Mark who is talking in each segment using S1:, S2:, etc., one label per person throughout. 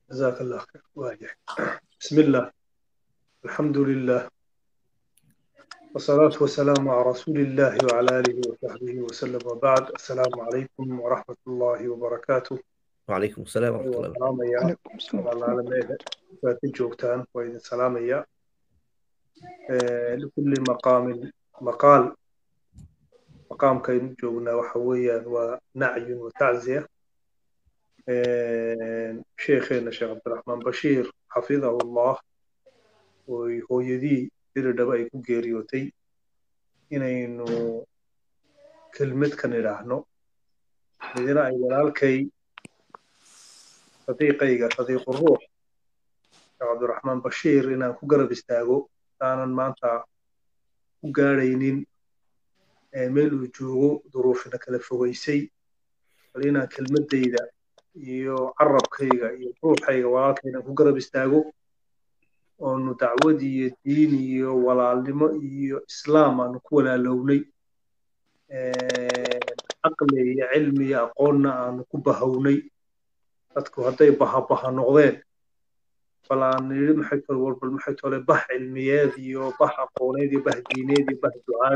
S1: جزاك الله خير واجح بسم الله الحمد لله والصلاة والسلام على رسول الله وعلى آله وصحبه وسلم وبعد السلام عليكم ورحمة الله وبركاته
S2: وعليكم السلام ورحمة الله وبركاته
S1: سلام يا
S3: عليكم السلام
S1: العالمين فاتي جوكتان وإذن سلام يا آه، لكل مقام مقال مقام كين جونا وحويا ونعي وتعزية آه، شيخنا شيخ عبد الرحمن بشير حفظه الله وهو يدي diridhaba ay ku geeriyootay inaynu kelmad kan idhaahno midina ay walaalkay sadiiqayga sadiiqu ruux sheekh cabdiraxmaan bashiir inaan ku garab istaago aanan maanta ku gaadhaynin ee meel uu joogo duruufina kala fogaysay bal inaan kelmaddayda iyo carabkayga iyo ruuxayga walaalkay inaan ku garab istaago oonu dacwad iyo diin iyo walaalnimo iyo islaam aanu ku walaalownay caqli iyo cilmi iyo aqoonna aanu ku bahownay dadku hadday bahabaha noqdeen bal aan nidhi maxay tole walbal maxay tole bah cilmiyeed iyo bah aqooneed iyo bah diineed iyo bah ducaad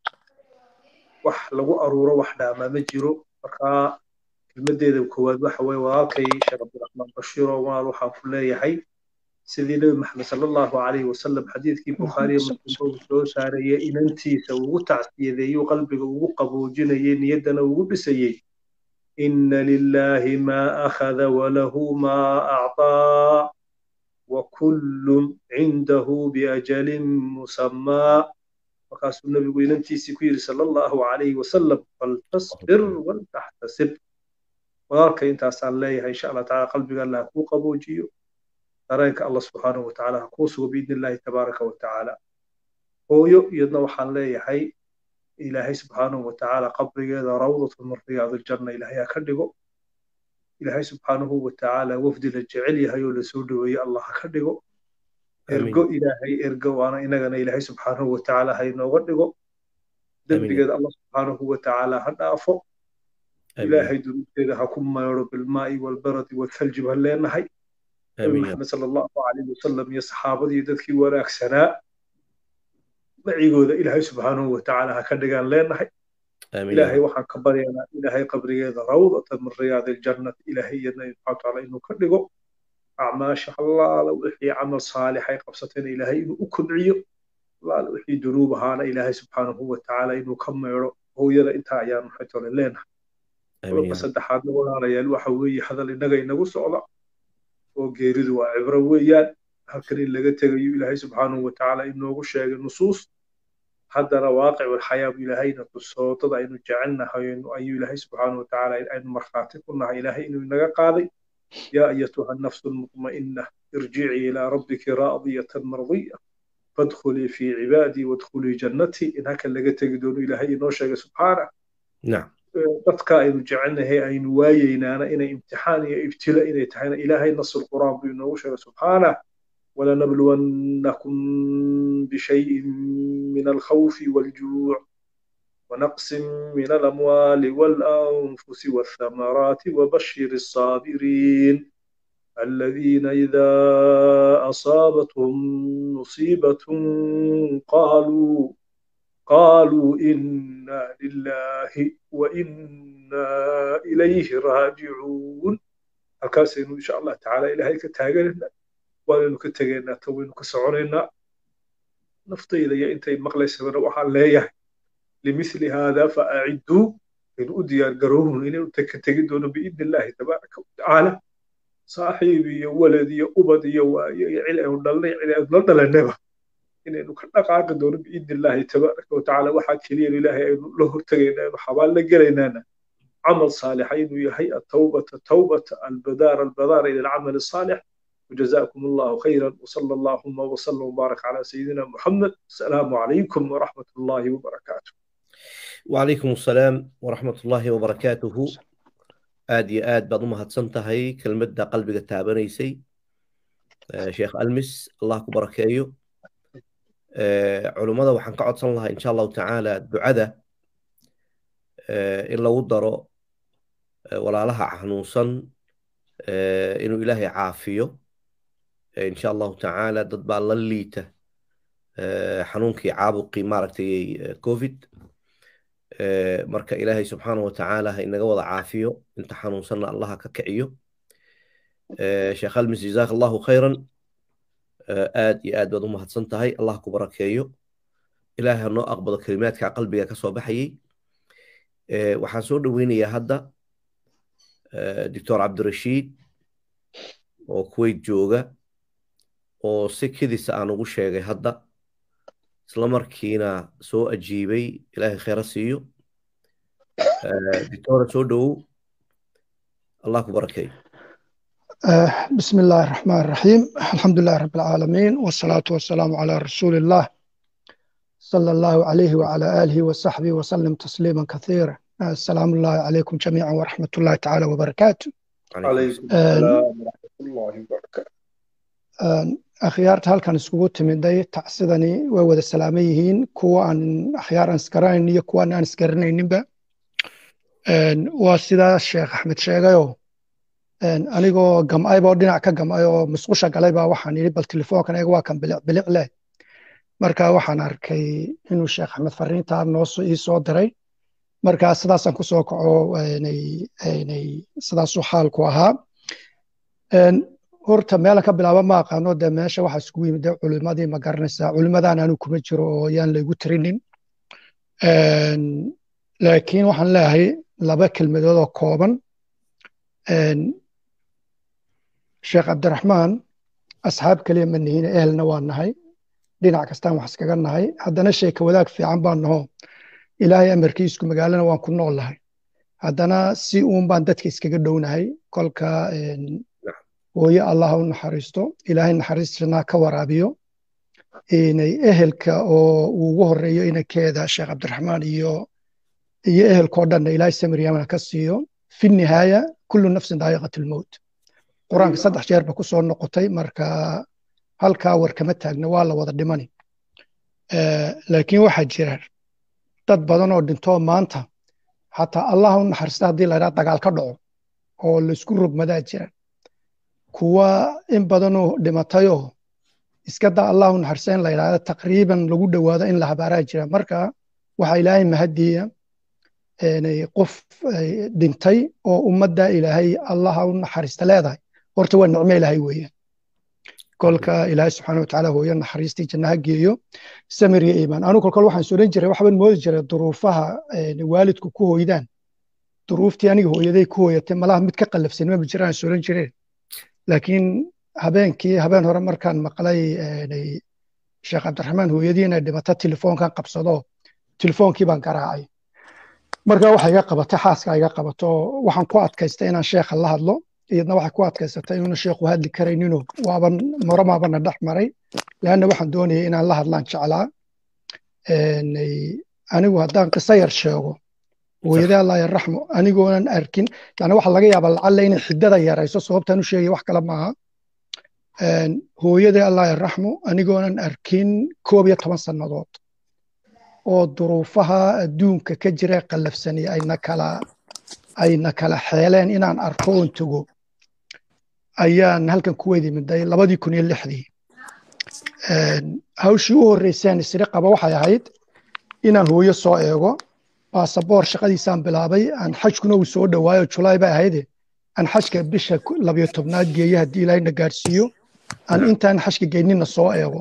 S1: wax lagu aruuro wax dhaamaa ma jiro markaa kelmaddeeda koowaad waxa weeye walaalkay sheekh cabdiraxmaan bashiiro walaal waxaan ku leeyahay sidii nebi maxamed sala allahu calayhi wasalam xadiidkii bukhaariye muslim uu soo saarayay inantiisa ugu tacsiyadeeyuu qalbiga ugu qaboojinayay niyaddana ugu dhisayey ina lilahi maa akhada walahu maa acطaa wakullun cindahu biajalin musammaa markaasuu nebigu inantiisii ku yidhi sala allahu calayhi wasalam faltasbir waltaxtasib walaalka intaasaan leeyahay insha allah tacala qalbiga allah kuu qaboojiyo dareenka allah subxaanahu watacaala ha kuu sugo biidni illahi tabaaraka watacaala hooyo iyadna waxaan leeyahay ilaahay subxaanahu watacaala qabrigeeda rawdatu min riyaad aljanna ilaahay ha ka dhigo ilaahay subxaanahu watacaala wafdi la jecel yahay oo lasoo dhoweeye allah ha ka dhigo ergo ilaahay ergo waana inagana ilaahay subxaanahu watacaala ha inooga dhigo dembigeeda allah subxaanahu watacaala ha dhaafo ilaahay dunuubteeda ha ku mayro bilmaa'i walbaradi walthalji baan leenahay nabi maxamed sala allahu calayhi wasalam iyo saxaabadii dadkii wanaagsanaa macigooda ilaahay subxaanahu watacaala ha ka dhigaan leenahay ilaahay waxaan ka baryaynaa ilaahay qabrigeeda rawdatan min riyaadi aljannati ilaahay iyadna subxana watacaala inuu ka dhigo acmaasha allaala wixii camal saalixay qabsatayna ilaahay inuu u kobciyo allaala wixii dunuub ahaana ilaahay subxaanahu watacaala inuu ka meedho hooyada intaa ayaan maxay tole leenahay qodobka saddexaadna walaalayaal waxa weeye hadal innaga inagu socda oo geeridu waa cibro weeyaan halkan in laga tegayo ilaahay subxaanahu watacaala inoogu sheegay nusuus haddana waaqicul xayaa buu ilaahayna tusoo dad aynu jecelnahay ayuu ilaahay subxaanahu watacaala aynu markhaati ku nahay ilaahay inuu inaga qaaday yaa ayatuha nafsu lmutma'inna irjicii ilaa rabbiki raadiyatan mardiya fadkhulii fii cibaadii wadkhulii jannatii in halkan laga tegi doono ilaahay inoo sheegay subxaanah dadka aynu jecelnahay aynu waayeynaana inay imtixaan iyo ibtila inay tahayna ilaahay nasul qur'aan buu inoogu sheegay subxaanah ولنبلونكم بشيء من الخوف والجوع ونقص من الأموال والأنفس والثمرات وبشر الصابرين الذين إذا أصابتهم مصيبة قالوا قالوا إنا لله وإنا إليه راجعون هكذا إن شاء الله تعالى إلهي كتاجرنا waanaynu ka tegaynaa ta waynu ka soconaynaa naftayda iyo intay maqlaysabana waxaan leeyahay limithli haada fa acidduu aynu u diyaar garowhun inaynu ka tegi doono biidni illaahi tabaaraka watacaala saaxiib iyo walad iyo ubad iyo waayo iyo cil aynu dhalnay cil aynu la dhalanaba inaynu ka dhaqaaqi doono biidni illaahi tabaaraka watacaala waxaa keliya ilaahay aynu la hortegaynaa aynu xabaal la gelaynaana camal saalixa inuu yahay atawbata tawbata albadaara albadaara ila alcamal الصالح وجزاكم الله خيرا وصلى اللهم وسلم وبارك على سيدنا محمد السلام عليكم ورحمة الله وبركاته
S2: وعليكم السلام ورحمة الله وبركاته aad iyo aad baad u mahadsan tahay kelmadda qalbiga taabanaysay sheekh almis allah ku barakeeyo culummada waxaan ka codsan lahaa insha allahu tacaala ducada in lagu daro walaalaha xanuunsan inuu ilaahay caafiyo insha allahu tacaala dad baa la liita xanuunkii caabuqii maaragtay covid marka ilaahay subxaanahu watacaala ha inaga wada caafiyo inta xanuunsanna allaha ka kiciyo sheekh almis jazaak allahu khayran aad iyo aad baad u mahadsan tahay allah ku barakeeyo ilaahay ha noo aqbado kelimaadka qalbiga ka soo baxayey waxaan soo dhoweynayaa hadda doctor cabdirashiid oo kuwait jooga oo si kedisa aan ugu sheegay hadda isla markiina soo ajiibay ilaahay khayra siiyo doctora soo dhowow allah ku barakeeyo
S3: بسم الله الرحمن الرحيم الحمد لله رب العالمين والصلاة والسلام على رسول الله صلى الله عليه وعلى آله وصحبه وسلم تسليما كثيرا السلام الله عليكم جميعا ورحمة الله تعالى وبركاته
S1: عليكم السلام ورحمة الله وبركاته
S3: akhyaarta halkan iskugu timiday tacsidani way wada salaaman yihiin kuwa aan akhyaar aan isgaranayn iyo kuwa aan isgaranayninba waa sidaa sheekh axmed sheegayo anigoo gam'ayba oo dhinac ka gam'ay oo musqusha galay baa waxaan yidhi bal telefoonkan eega waa kan bilic bilic leh marka waxaan arkay inuu sheekh axmed fariintaa noo ii soo diray marka sidaasaan ku soo kaco sidaasuu xaalku ahaa horta meelan ka bilaaba ma aqaano dee meesha waxa iskugu yimid dee culimadii ma garanaysaa culimadaan anu kuma jiro oo yaan laygu tirinin laakiin waxaan leeyahay laba kelmadood oo kooban sheekh cabdiraxmaan asxaab keliya ma nihin ehelna waa nahay dhinac kastaan wax iskaga nahay haddana sheeka wadaag fiican baan naho ilaahay amarkiisku magaalana waan ku nool lahay haddana si uun baan dadka iskaga dhownahay kolka hooye allah u naxariisto ilaahay naxariistinaa ka waraabiyo inay ehelka oo uu ugu horeeyo inankeeda sheekh cabdiraxmaan iyo iyo ehelkoo dhanna ilaahay samiriyamana ka siiyo fi nihaaya kullu nafsin daa'iqat almowt qur-aanka saddex jeer ba ku soo noqotay marka halkaa war kama taagna waa la wada dhimani laakiin waxaa jira dad badan oo dhintoo maanta xataa allah u naxariista haddii la ydhaha dagaal ka dhaco oo laysku rogmadaa jira kuwa in badanoo dhimatayoo iska da allah u naxariista in la ydhahda taqriiban lagu dhowaado in la habaaraa jira marka waxaa ilaahay mahadiya qof dhintay oo ummadda ilaahay allaha u naxariista leedahay horta waa nicmo ilaahay weeyaan kolka ilaahay subxaana watacaala hooyo naxariistii jannaha geeyo samir iyo iimaan anu kolkol waxaan sodhan jiray waxbaan moodi jiray duruufaha waalidku ku hoydaan duruuftii aniga hooyaday ku hooyatay malaha mid ka qallafsan maba jiraan sodhan jireen laakiin habeenkii habeen hore markaan maqlay sheekh cabdiraxmaan hooyadii inay dhimato telefoonkan qabsado telefoonkii baan garaacay marka waxa iga qabatay xaaska iga qabato waxaan ku adkaystay inaan sheekha la hadlo iyadna waxay ku adkaysatay inuuna sheekhu hadli karaynino waaban moramaabana dhex maray leanna waxaan doonayay inaan la hadlaan jeclaa anigu haddaan qiso yar sheego hooyadee allah yarraxmo anigoonan arkin yani waxa laga yaabaa lacalle inay xidada yarayso sababtaan u sheegaya wax kale maaha hooyadee allah yarraxmo anigoonan arkin koob iyo toban sannadood oo duruufaha adduunka ka jira qallafsani ayna kala ayna kala xeeleen inaan arko oon tago ayaan halkan ku weydi miday labadii kun iyo lixdii hawshii u horreysaan isri qaba waxay ahayd inaan hooyo soo eego baasaboor shaqadiisaan bilaabay aan xajkuna uu soo dhowaayo julaay bay ahayde aan xajka bisha labiyo tobnaad geeyo haddii ilaahayna gaadhsiiyo aan intaan xajka geynina soo eego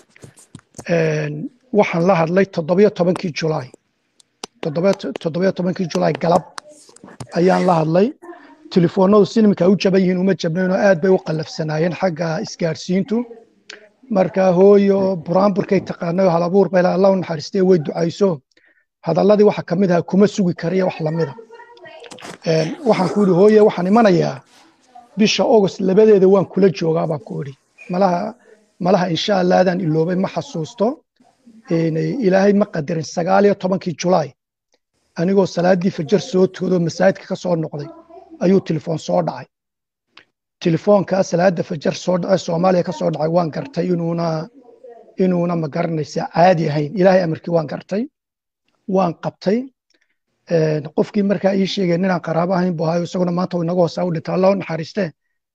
S3: waxaan la hadlay toddobiyo tobankii julaay toddobiyo tobankii julaay galab ayaan la hadlay telefoonadu sinimka u jaban yihiin uma jabnaynoo aad bay u qallafsanaayeen xagga isgaarsiintu marka hooyo buraanburkay taqaanayo halabuur bay allah u naxariistay way ducayso hadalladii waxa ka mid aha kuma sugi kariya wax lamida waxaan ku yidhi hooye waxaan imanayaa bisha august labadeeda waan kula joogaa baan ku idhi malaha malaha insha allah adaan iloobay ma xasuusto ilaahay ma qadarin sagaal iyo tobankii julaay anigoo salaadii fajar soo toodoo masaajidka ka soo noqday ayuu telefoon soo dhacay telefoonkaa salaada fajar soo dhacay soomaaliya ka soo dhacay waan gartay inuuna inuuna ma garanaysa caadi ahayn ilaahay amarkii waan gartay waan qabtay qofkii markaa ii sheegay ninaan qaraabo ahayn buu ahayo isaguna maanta inaga hoosaa u dhintay allah u naxariistee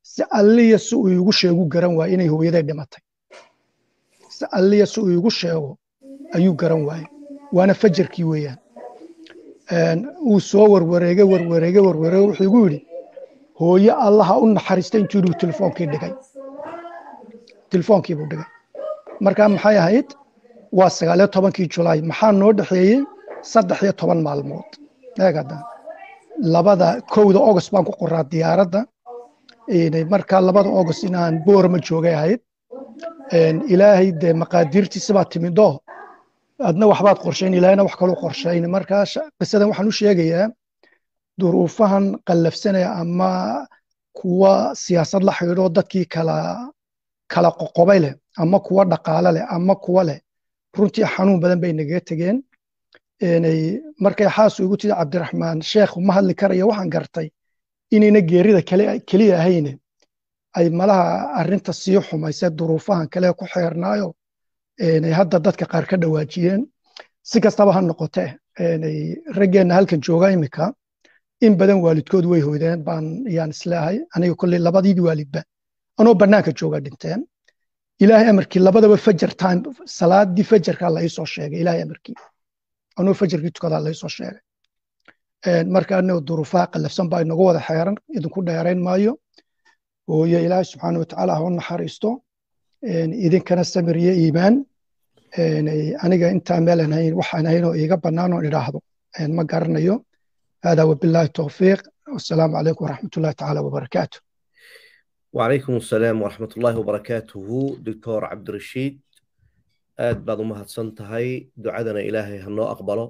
S3: si alliya si uu iigu sheegu garan waaye inay hooyaday dhimatay si alliya si uu iigu sheego ayuu garan waaye waana fajarkii weeyaan wuu soo warwareege warwareege warwareege wuxuu igu yidhi hooyo allaha u naxariista intuu yidhi telefoonkii dhigay telefoonkii buu dhigay markaa maxay ahayd waa sagaaliyo tobankii julaay maxaa noo dhexeeyey saddex iyo toban maalmood eegada labada kowda august baan ku qoraa diyaaradda markaa labada august inaan boorama joogay ahayd ilaahay dee maqaadiirtiisa baa timidoo adna waxbaad qorshayn ilaahayna wax kaluu qorshayn markaa qisadan waxaan u sheegayaa duruufahan qallafsanaya ama kuwa siyaasad la xidhiidho dadkii kala kala qoqobay leh ama kuwa dhaqaale leh ama kuwa leh runtii xanuun badan bay nagaga tegeen markay xaasu igu tidi cabdiraxmaan sheekh ma hadli karaya waxaan gartay inayna geerida keliya ahayne ay malaha arrinta sii xumayse duruufahan kale ku xeernaayo hadda dadka qaar ka dhawaajiyeen si kastaba ha noqote raggeenna halkan jooga imika in badan waalidkood way hoydeen baan yaan isleehay aniga kolley labadiidii waalidba anoo bannaanka jooga dhinteen ilaahay amarkii labadaba fajar time salaadii fajarkaa la iisoo sheegay ilaahay amarkii anoo fajarkii tukadaa la iisoo sheegay marka anaga duruufaha qallafsan baa inagu wada xeeran idinku dheerayn maayo hooyo ilaahay subxaana watacaala ha u naxariisto idinkana samir iyo iimaan aniga intaa meelan hayn waxaan hayn oo iiga bannaan oon idhaahdo ma garanayo hada wabillahi towfiiq wasalaamu calaykum waraxmat ullahi tacaala wabarakaatu
S2: وعليكم السلام ورحمة الله وبركاته دكتور عبد الرشيد aad baad u mahadsan tahay ducadana ilaahay hanoo aqbalo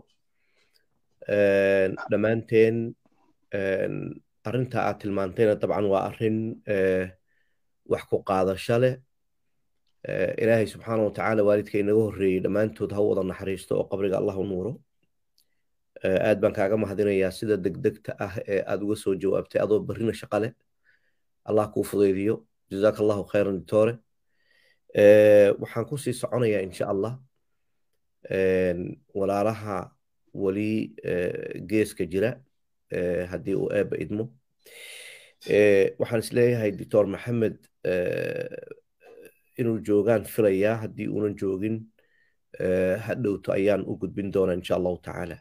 S2: dhammaanteen arrinta aad tilmaantayna dabcan waa arrin wax ku qaadasho leh ilaahay subxaana watacaala waalidka inaga horreeyey dhammaantood ha wada naxariisto oo qabriga allah u nuuro aad baan kaaga mahadinayaa sida degdegta ah ee aad uga soo jawaabtay adoo barrina shaqa leh allah kuu fudaydiyo jazaaka allahu khayran doctore waxaan ku sii soconayaa insha allah walaalaha weli geeska jira haddii uu eebba idmo waxaan isleeyahay doctor maxamed inuu joogaan filayaa haddii uunan joogin ha dhowto ayaan u gudbin doonaa insha allahu tacaala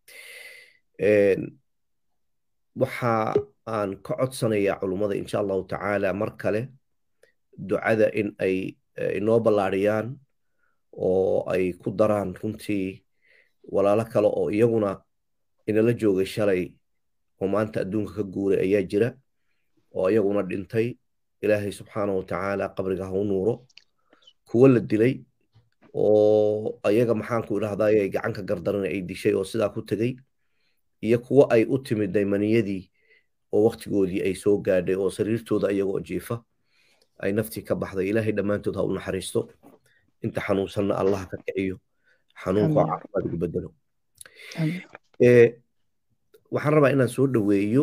S2: waxa aan ka codsanayaa culummada insha allahu tacaala mar kale ducada in ay inoo ballaadhiyaan oo ay ku daraan runtii walaalo kale oo iyaguna inala joogay shalay oo maanta adduunka ka guuray ayaa jira oo iyaguna dhintay ilaahay subxaana wa tacaala qabriga ha u nuuro kuwo la dilay oo ayaga maxaanku idhahdaye gacanka gardaran ay dishay oo sidaa ku tegey iyo kuwo ay u timid daymaniyadii oo waktigoodii ay soo gaadhay oo sariirtooda iyagoo jiifa ay naftii ka baxday ilaahay dhammaantood ha u naxariisto inta xanuunsanna allah ka kiciyo xanuunka oo caafimaad ugu bedelo waxaan rabaa inaan soo dhoweeyo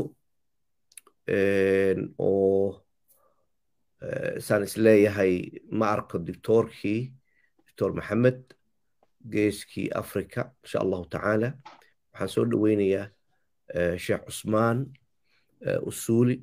S2: oo saan isleeyahay ma arko doctoorkii doctor maxamed geeskii africa insha allahu tacaala waxaan soo dhoweynayaa sheekh cusmaan usuuli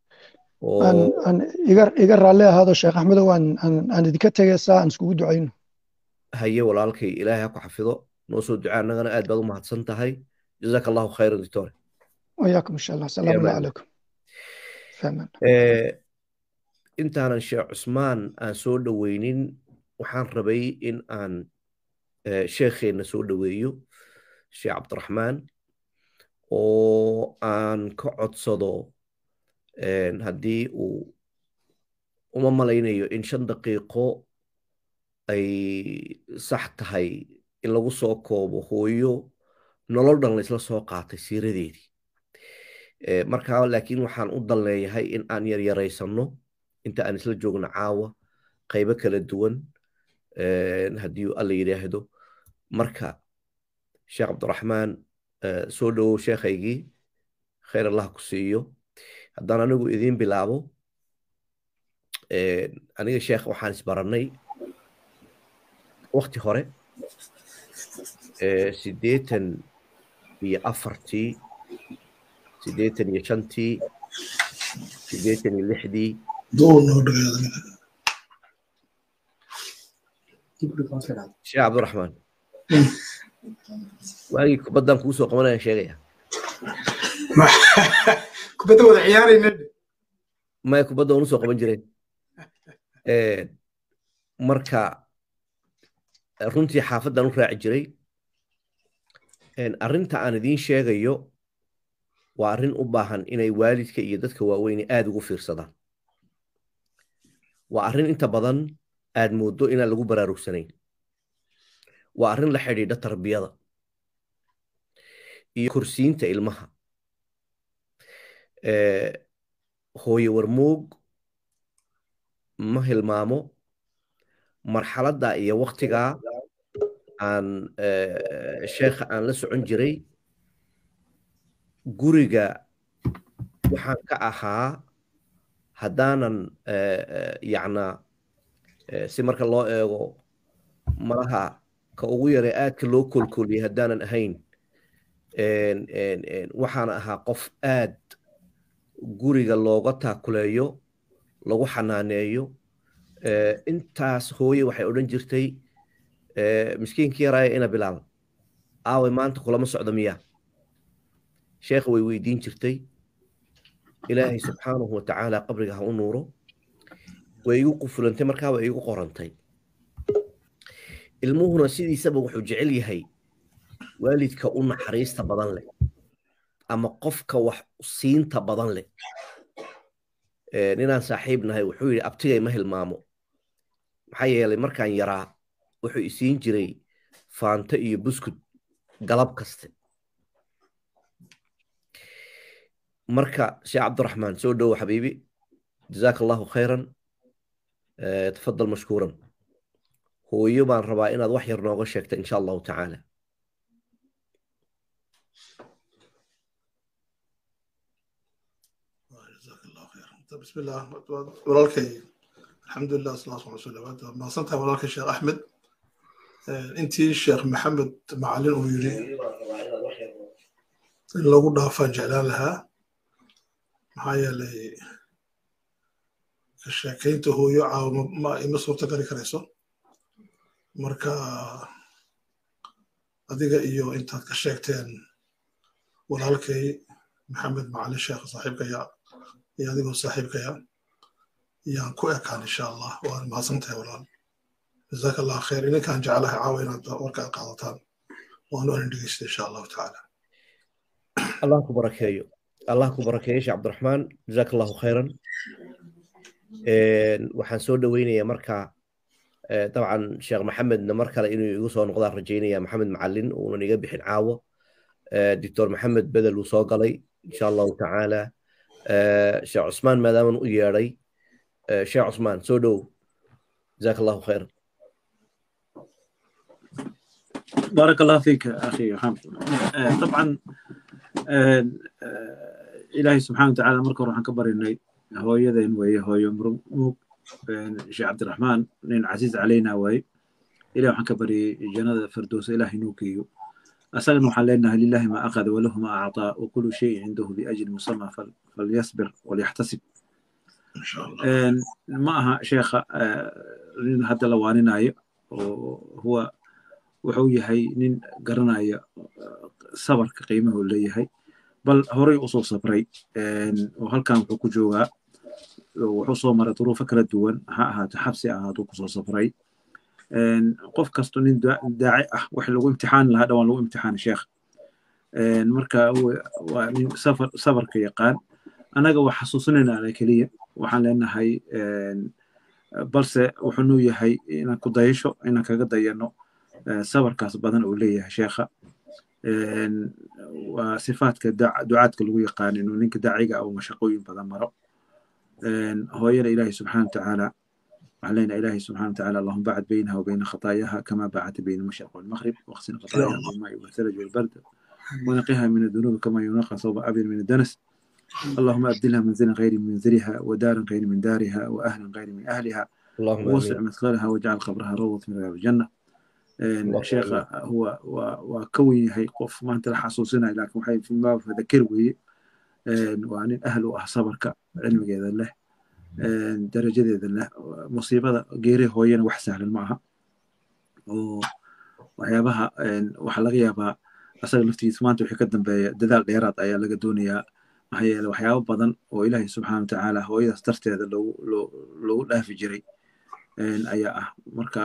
S3: iga raalli ahaado sheekh axmedow aan idinka tegaysaa aan iskugu ducayno
S2: haye walaalkay ilaahay ha ku xafido noo soo ducaa annagana aad baad u mahadsan tahay jazaaka allahu khayran doctore
S3: وياكم ان شاء الله السلام الله عليكم فهمان
S2: intaanan sheekh cusmaan aan soo dhoweynin waxaan rabay in aan sheekheenna soo dhoweeyo sheekh cabdiraxmaan oo aan ka codsado haddii uu uma malaynayo in shan daqiiqo ay sax tahay in lagu soo koobo hooyo nolol dhan laysla soo qaatay siiradeedii markaa laakiin waxaan u dan leeyahay in aan yaryaraysanno inta aan isla joogno caawa qaybo kala duwan haddii alla yidhaahdo marka sheekh cabdiraxmaan soo dhowow sheekhaygii khayr allah ku siiyo haddaan anigu idiin bilaabo aniga sheekh waxaan isbarannay wakti hore siddeetan iyo afartii siddeetan iyo shantii siddeetan iyo lixdii
S4: duu noo dhagayada
S2: sheekh cabdiraxmaan waagii kubaddan kuu soo qabanayaan sheegaya
S4: kubadda wada ciyaarayna
S2: maya kubadda waan usoo qaban jireen marka runtii xaafaddan u raaci jiray arrinta aan idiin sheegayo waa arrin u baahan inay waalidka iyo dadka waaweyne aada ugu fiirsadaan waa arrin inta badan aad mooddo inaan lagu baraarugsanayn waa arrin la xidhiidha tarbiyada iyo korsiinta ilmaha hooye warmoog ma hilmaamo marxaladda iyo waktigaa aan sheekha aan la socon jiray guriga waxaan ka ahaa haddaanan yacna si marka loo eego malaha ka ugu yare aadka loo kolkoliyay haddaanan ahayn waxaan ahaa qof aad guriga looga taakuleeyo lagu xanaaneeyo intaas hooye waxay odhan jirtay miskiinkii yaraaya ina bilaal aawe maanta kulama socdo miya sheekha way weydiin jirtay ilaahay subxaanahu watacaala qabriga ha u nuuro way igu qufulantay markaa way igu qorantay ilmuhuna sidiisaba wuxuu jecel yahay waalidka u naxariista badan leh ama qofka wax siinta badan leh ninaan saaxiib nahay wuxuu yidhi abtigay ma hilmaamo maxaa yeelay markaan yaraa wuxuu isiin jiray faanto iyo buskud galab kaste marka sheekh cabdiraxmaan soo dhowo xabiibi jazaaka allahu khayran tafadal mashkuuran hooyo baan rabaa inaad wax yar nooga sheegta insha allahu tacaala
S4: بسم الله ولالكي الحمد لله صلى الله عليه وسلم ما صنتها ولالكي الشيخ أحمد أنت الشيخ محمد معلن ويري لو ضافا جعلان لها معايا لي sheekaynta hooyo caawa ma ima suurta gali karayso marka adiga iyo intaad ka sheegteen walaalkay maxamed macalin sheekh saaxiibkaya iyo adigoo saaxiibkaya yaan ku ekaan insha allah waan mahadsantahay walaal jazaaka allah khayr idinkaan jeclahay caawa inaad warka qaadataan waanu anin dhegeysta insha allahu tacaala
S2: allah ku barakeeyo allah ku barakeeyo sheekh cabdiraxmaan jazaaka allahu khayran waxaan soo dhoweynayaa marka dabcan sheekh maxamedna mar kale inuu igu soo noqdaan rajaynaya maxamed macalin uunan iga bixin caawo doctor maxamed bedel uu soo galay insha allahu tacaala sheekh cusmaan maadaaman u yeedhay sheekh cusmaan soo dhow jazaaka allahu khayr
S5: بارك الله فيك اخي محمد طبعا ilaahay subxaana watacaala marka hore waxaan ka barinay hooyadeen weeye hooyo murmug sheekh cabdiraxmaan nin casiiz calayna waaye ilahi waxaan ka baryay jannada firdowsa ilaah inuu geeyo asagana waxaan leenahay lilahi ma akhada walahu ma acطaa wakulu shayin cindahu biajli musama falyasbir walyaxtasib ma aha sheekha nin hadda la waaninayo oo huwa wuxuu yahay nin garanaya sabarka qiimahu leeyahay bal horay usoo sabray oo halkan wuxuu ku joogaa wuxuu soo maray duruufo kala duwan ha ahaato xabsi ahaato kusoo sabray qof kasto nin daaci ah wax lagu imtixaani lahaa dhawaan lagu imtixaani sheekh marka waa nin sabarka yaqaan annaga waa xasuusinayna ana keliya waxaan leenahay balse wuxuu nuu yahay inaan ku dayasho inaan kaga dayano sabarkaas badan uu leeyahay sheekha waa sifaadka ducaadka lagu yaqaan inuu ninka daaciga uu mashaqooyin badan maro hooyada ilaahi subxaana watacaala waxaan leenahay ilaahi subxaana watacaala allahuma bacd baynaha wa bayna khataayaha kama bacadta bayna almashriq walmaghrib واغسل خطاياها بالماء والثلج والبرد ونقها من الذنوب كما ينقى ثوب أبيض من الدنس اللهم أبدلها منزلا غير منزلها ودارا غير من دارها وأهلا غير من أهلها
S2: اللهم
S5: ووسع مدخلها واجعل قبرها روضة من رياض الجنة sheekha huwa waa ka wen yahay qof maanta la xasuusinayo laakiin waxay fimaa fadakir weeye waa nin ahl u ah sabarka cilmigeeda leh darajadeedana musiibada geeri hooyana wax sahlan ma aha oo waxyaabaha waxaa laga yaabaa asaga laftigiisa maanta wixii ka dambeeya dadaal dheeraad ayaa laga doonayaa maxaa yeele waxyaabo badan oo ilaahay subxaana watacaala hooyadaas darteeda loogu dhaafi jiray ayaa ah marka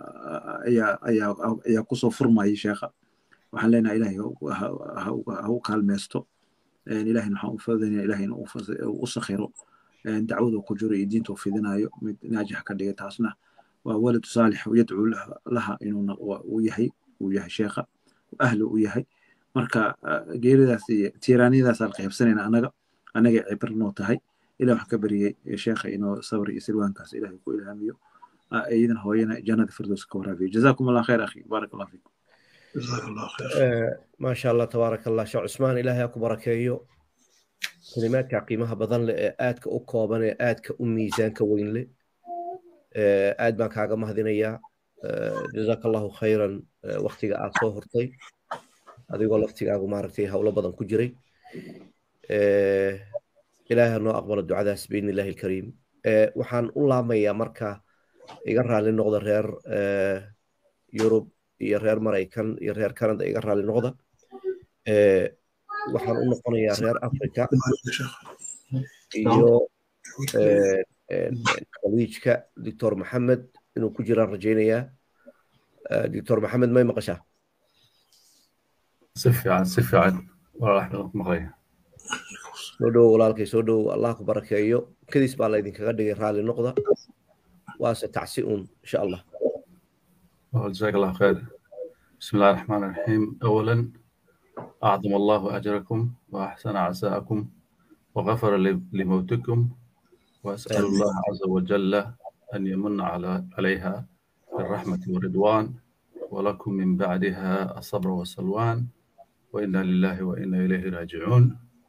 S5: ayaa kusoo furmayay sheekha waxaan leenahay ilaahay ha u kaalmeysto ilahayna waxaan u fadinaya ilahayna u sakhiro dacwada ku jiro iyo diinta u fidinayo mid naajixa ka dhigay taasna waa walad saalix yadcuu laha inuuna uu yahay uu yahay sheekha ahli u yahay marka geeridaas iyo tiiraaniyadaas aan qaybsanayna anaga anagay cibr noo tahay ilah waxaan ka bariyey sheekha inoo sabri iyo silwaankaas ilahay ku ilhaamiyo iyadana hooyana jannada firdows ka waraabiyo jazakum allah khayr akhi baarak allah fiikum
S4: جزاك الله خير
S2: ما شاء الله تبارك الله شيخ عثمان إلهي أكو بركيو كلمات قيمها بدن آدك أكوبان آدك أميزان كوين لي آد ما كاغا مهدينيا جزاك الله خيرا وقتك آد صوهرتي هذا يقول وقتك آغو مارتي هولا بدن كجري إلهي أنه أقبل الدعاء بإذن الله الكريم وحان الله ميا مركا يقرها للنقضة رير يوروب iyo reer maraykan iyo reer canada iga raali noqda waxaan u noqonayaa reer africa iyo khaliijka doctor maxamed inuu ku jiraan rajaynayaa doctor maxamed may maqashaa
S6: si fiican si fiican walaalax maqlaya
S2: soo dhowo walaalkay soo dhowo allah ku barakeeyo kadis baa laydinkaga dhigay raali noqda waase tacsi un insha allah
S6: جزاك الله خير بسم الله الرحمن الرحيم أولا أعظم الله أجركم وأحسن عساءكم وغفر لموتكم وأسأل الله عز وجل أن يمن على عليها بالرحمة والرضوان ولكم من بعدها الصبر والسلوان وإنا لله وإنا إليه راجعون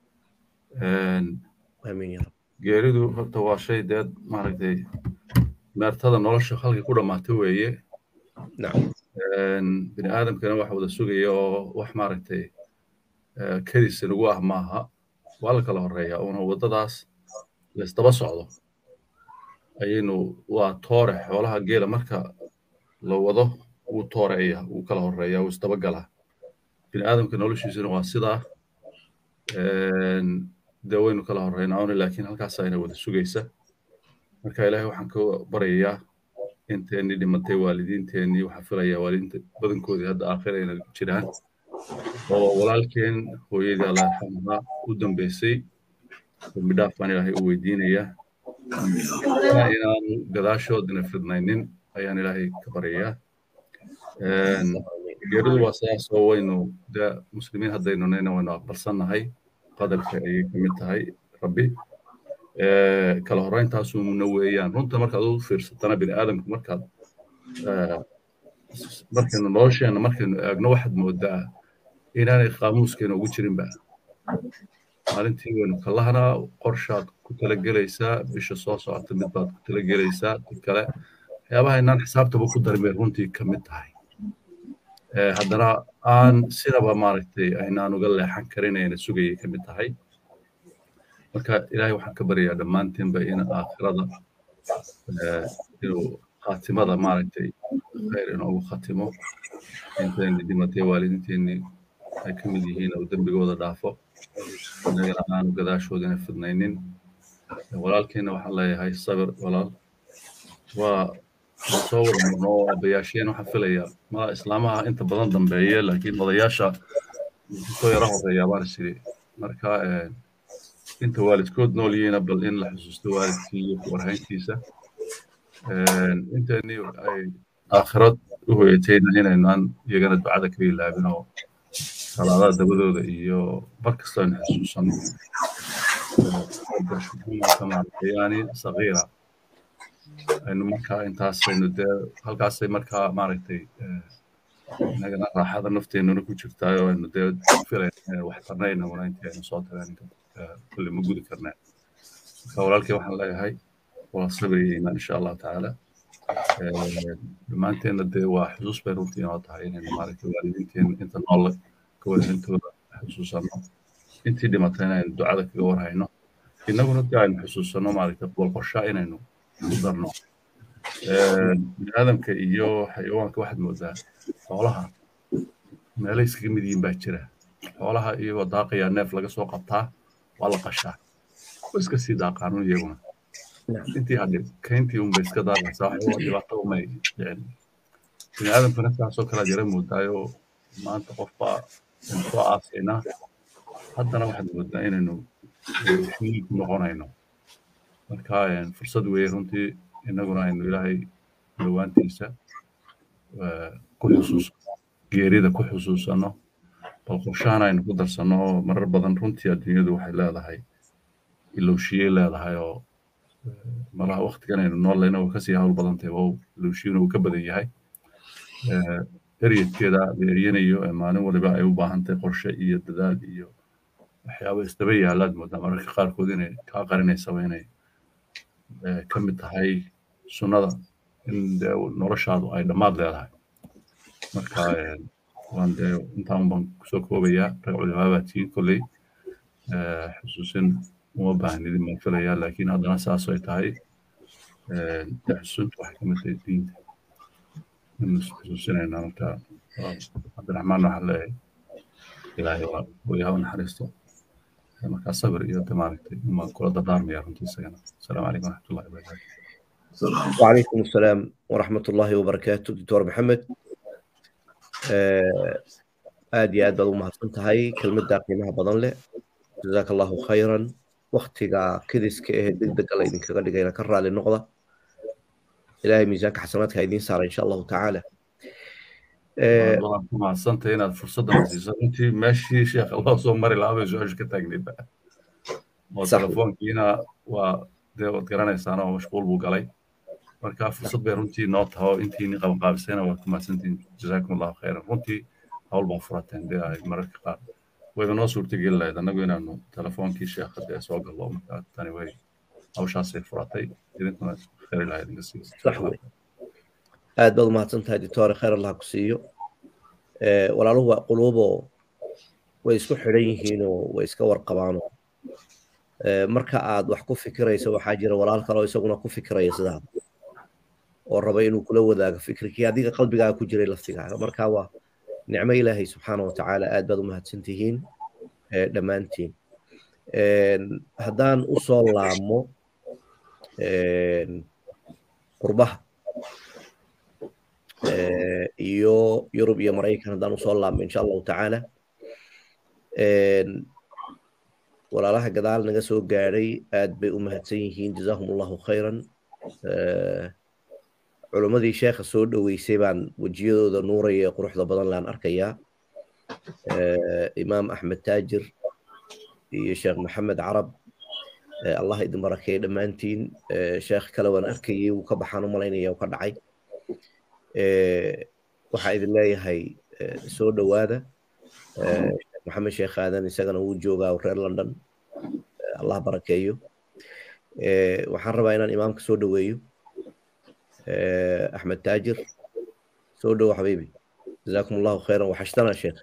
S2: آمين يا رب
S6: geeridu horta waa shay deed maaragtay meertada nolosha halkii ku dhammaatay weeye
S2: نعم
S6: bini aadamkana wax wada sugaya oo wax maaragtay kedis nagu ah maaha waa la kala horeeya una waddadaas laysdaba socdo ayaynu waa toore xoolaha geela marka la wado wuu tooreeya wuu kala horeeya wuu isdaba galaa bini aadamka noloshiisuna waa sidaa dee waynu kala horeynaa una laakiin halkaasa ina wada sugaysa marka ilaahay waxaan ka baryayaa inteennii dhimatay waalidiinteennii waxaa filayaa waalidiinta badankoodii hadda aakhirayna jiraan oo walaalkeen hooyadii allah yarxamahaa u dambeysay dambi dhaaf baan ilaahay u weydiinayaa inaanu gadaashoodina fidnaynin ayaan ilaahay ka baryayaa geeridu waa sidaas oo waynu dee muslimiin haddaynu nayna waynu aqbalsannahay qadarka ayay ka mid tahay rabbi kala horeyntaasuna weeyaan runta markaad u fiirsatana bini aadamka markaad markaynu nolosheena markaynu eegno waxaad moodaa inaanay qaamuuskeena ugu jirinba maalintii waynu kalahanaa qorshaad ku talagelaysaa bisha soo socota mid baad ku talagelaysaa dad kale waxyaabaha inaan xisaabtaba ku darimay runtii ka mid tahay haddana aan sidaba maaragtay aynaan uga leexan karin ayna sugayay ka mid tahay marka ilaahay waxaan ka baryayaa dhammaanteenba in aakhirada inuu khaatimada maaragtay khayr inoogu khatimo intayni dhimatay waalidiinteenni ay ka mid yihiin oo dembigooda dhaafo inagana aanu gadaashoodina fidnaynin walaalkeenna waxaan leeyahay sabir walaal waa soo wada murno oo aabbayaasheen waxaan filayaa ma islaamaha inta badan dambeeye laakiin odayaasha soo yara horeeyaa baan isiri marka inta waalidkood nool yihiina bal in la xusuusto waalidkii iyo warhayntiisa intani ay aakhirad u hoyatayna inaynaan iyagana ducada ka ilaabin oo salaadaha dabadooda iyo mar kasta aynu xusuusano yani sagiira aynu markaa intaasaynu dee halkaasay markaa maaragtay inagana raaxada nafteenuna ku jirtaa oo aynu dee filayna wax tarnayna wana intii aynu soo tageen كل ما قلت كرنا فولالك waxaan leeyahay waa sabriyeyna insha Allah taala dhammaanteena dee waa xusuus bay runtii inoo tahay inaynu maaragtay waalidiinteen inta nool ka waalidiintooda xusuusano intii dhimatayna aynu ducada kaga warhayno innaguna dee aynu xusuusanno maaragtay bolqoshaa inaynu ku darno biniaadamka iyo xayawaanka waxaad moodaa xoolaha meelay iskaga mid yihiin baa jira xoolaha iyagoo daaqayaa neef laga soo qabtaa waa la qashaa oo iska sii daaqaanun iyaguna intii hadhe kayntii unbay iska daaqaysaa waxba dhibaato umay dhicin biniaadamkana saasoo kalead yara moodaayo maanta qofbaa aynu soo aasaynaa haddana waxaad moodaa inaynu xiliil ku noqonayno marka fursad weeye runtii innaguna aynu ilaahay dhawaantiisa ku xusuusano geerida ku xusuusanno bal qorshahan aynu ku darsanno oo marar badan runtii adduunyadu waxay leedahay ilowshiyey leedahay oo malaha waktigan aynu noolayna way kasii hawl badan tahay wow ilowshiyuna uu ka badan yahay eryadkeeda la eryanayo ee maalin waliba ay u baahan tahay qorshe iyo dadaal iyo waxyaaba isdaba yaalaad moodaa mararka qaarkood inay kaa qarinaysaba inay ka mid tahay sunnada in dee noloshaadu ay dhammaad leedahay marka waan dee intaan baan kusoo koobayaa rag culimaabaad tihiin kolley xusuusin uma baahnidin baan filayaa laakiin haddana saas ay tahay dee xusuusintu waxay ka mid tahay diinta in xusuusinaynaa marka cabdiraxmaan waxaa leeyahay ilaahay waa hooyaha u naxariisto markaa sabir iyo de maaragtay uma kula dardaarmaya runtii isagana asalaamu calaykum waraxmatullahi wabarakaatu
S2: وعليكم السلام ورحمة الله وبركاته دكتور محمد aad iyo aad baad u mahadsan tahay kelmadda qiimaha badan leh jazaaka allahu khayran waktiga kidiska ee degdega la idinkaga dhigayna ka raali noqda ilaahay miisaanka xasanaadka idiin saara insha allahu tacaala
S6: waan ku mahadsantahay inaad fursaddan siiso runtii meeshii sheekh allah soo mari lahaa bay su-aasha ka taagnaydba oo telefoonkiina waa dee waad garanaysaan oo mashquul buu galay marka fursad bay runtii noo taho intiini qabanqaabisayna waad ku mahadsantihin jazaakum allahu khayran runtii hawl baa furateen dee ay mararka qaar wayba noo suurtageli lahayd annagu inaanu telefoonkii sheekha dee soo gallo marka tani way hawshaasay furatay idinkuna khayr ilaha idinka siiyo
S2: sax wey aad baad u mahadsan tahay doctore khayr allah ku siiyo walaaluhu waa quluuboo way isku xidhan yihiinoo way iska warqabaanoo marka aad wax ku fikirayso waxaa jira walaal kale oo isaguna ku fikiraya sidaada oo raba inuu kula wadaago fikirkii adiga qalbigaaga ku jiray laftigaaga marka waa nicmo ilaahay subxaana wa tacaala aad baad u mahadsan tihiin dhammaantiin haddaan u soo laamo qurbaha iyo yurub iyo maraykan haddaan usoo laamo insha allahu tacaala walaalaha gadaal naga soo gaadhay aad bay u mahadsan yihiin jazaahum allahu khayran culimmadii sheekha soo dhoweysay baan wejiyadooda nuuraya ee quruxda badan laan arkayaa imaam axmed taajir iyo sheekh maxamed carab allah idin barakeeye dhammaantiin sheekh kale waan arkayay wuu ka baxaan u malaynaya u ka dhacay waxaa idin leeyahay soo dhowaada maxamed sheekh aadan isagana wuu joogaa reer london allah barakeeyo waxaan rabaa inaan imaamka soo dhoweeyo أحمد تاجر سودو حبيبي جزاكم الله خيرا وحشتنا شيخ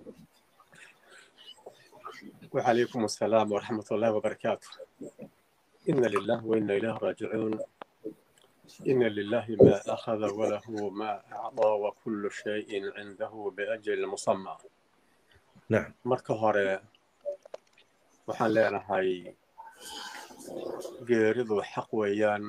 S7: وعليكم السلام ورحمة الله وبركاته إن لله وإنا إليه راجعون إن لله ما أخذ وله ما أعطى وكل شيء عنده بأجل مسمى
S2: نعم
S7: marka hore waxaan leenahay geeridu xaq weeyaan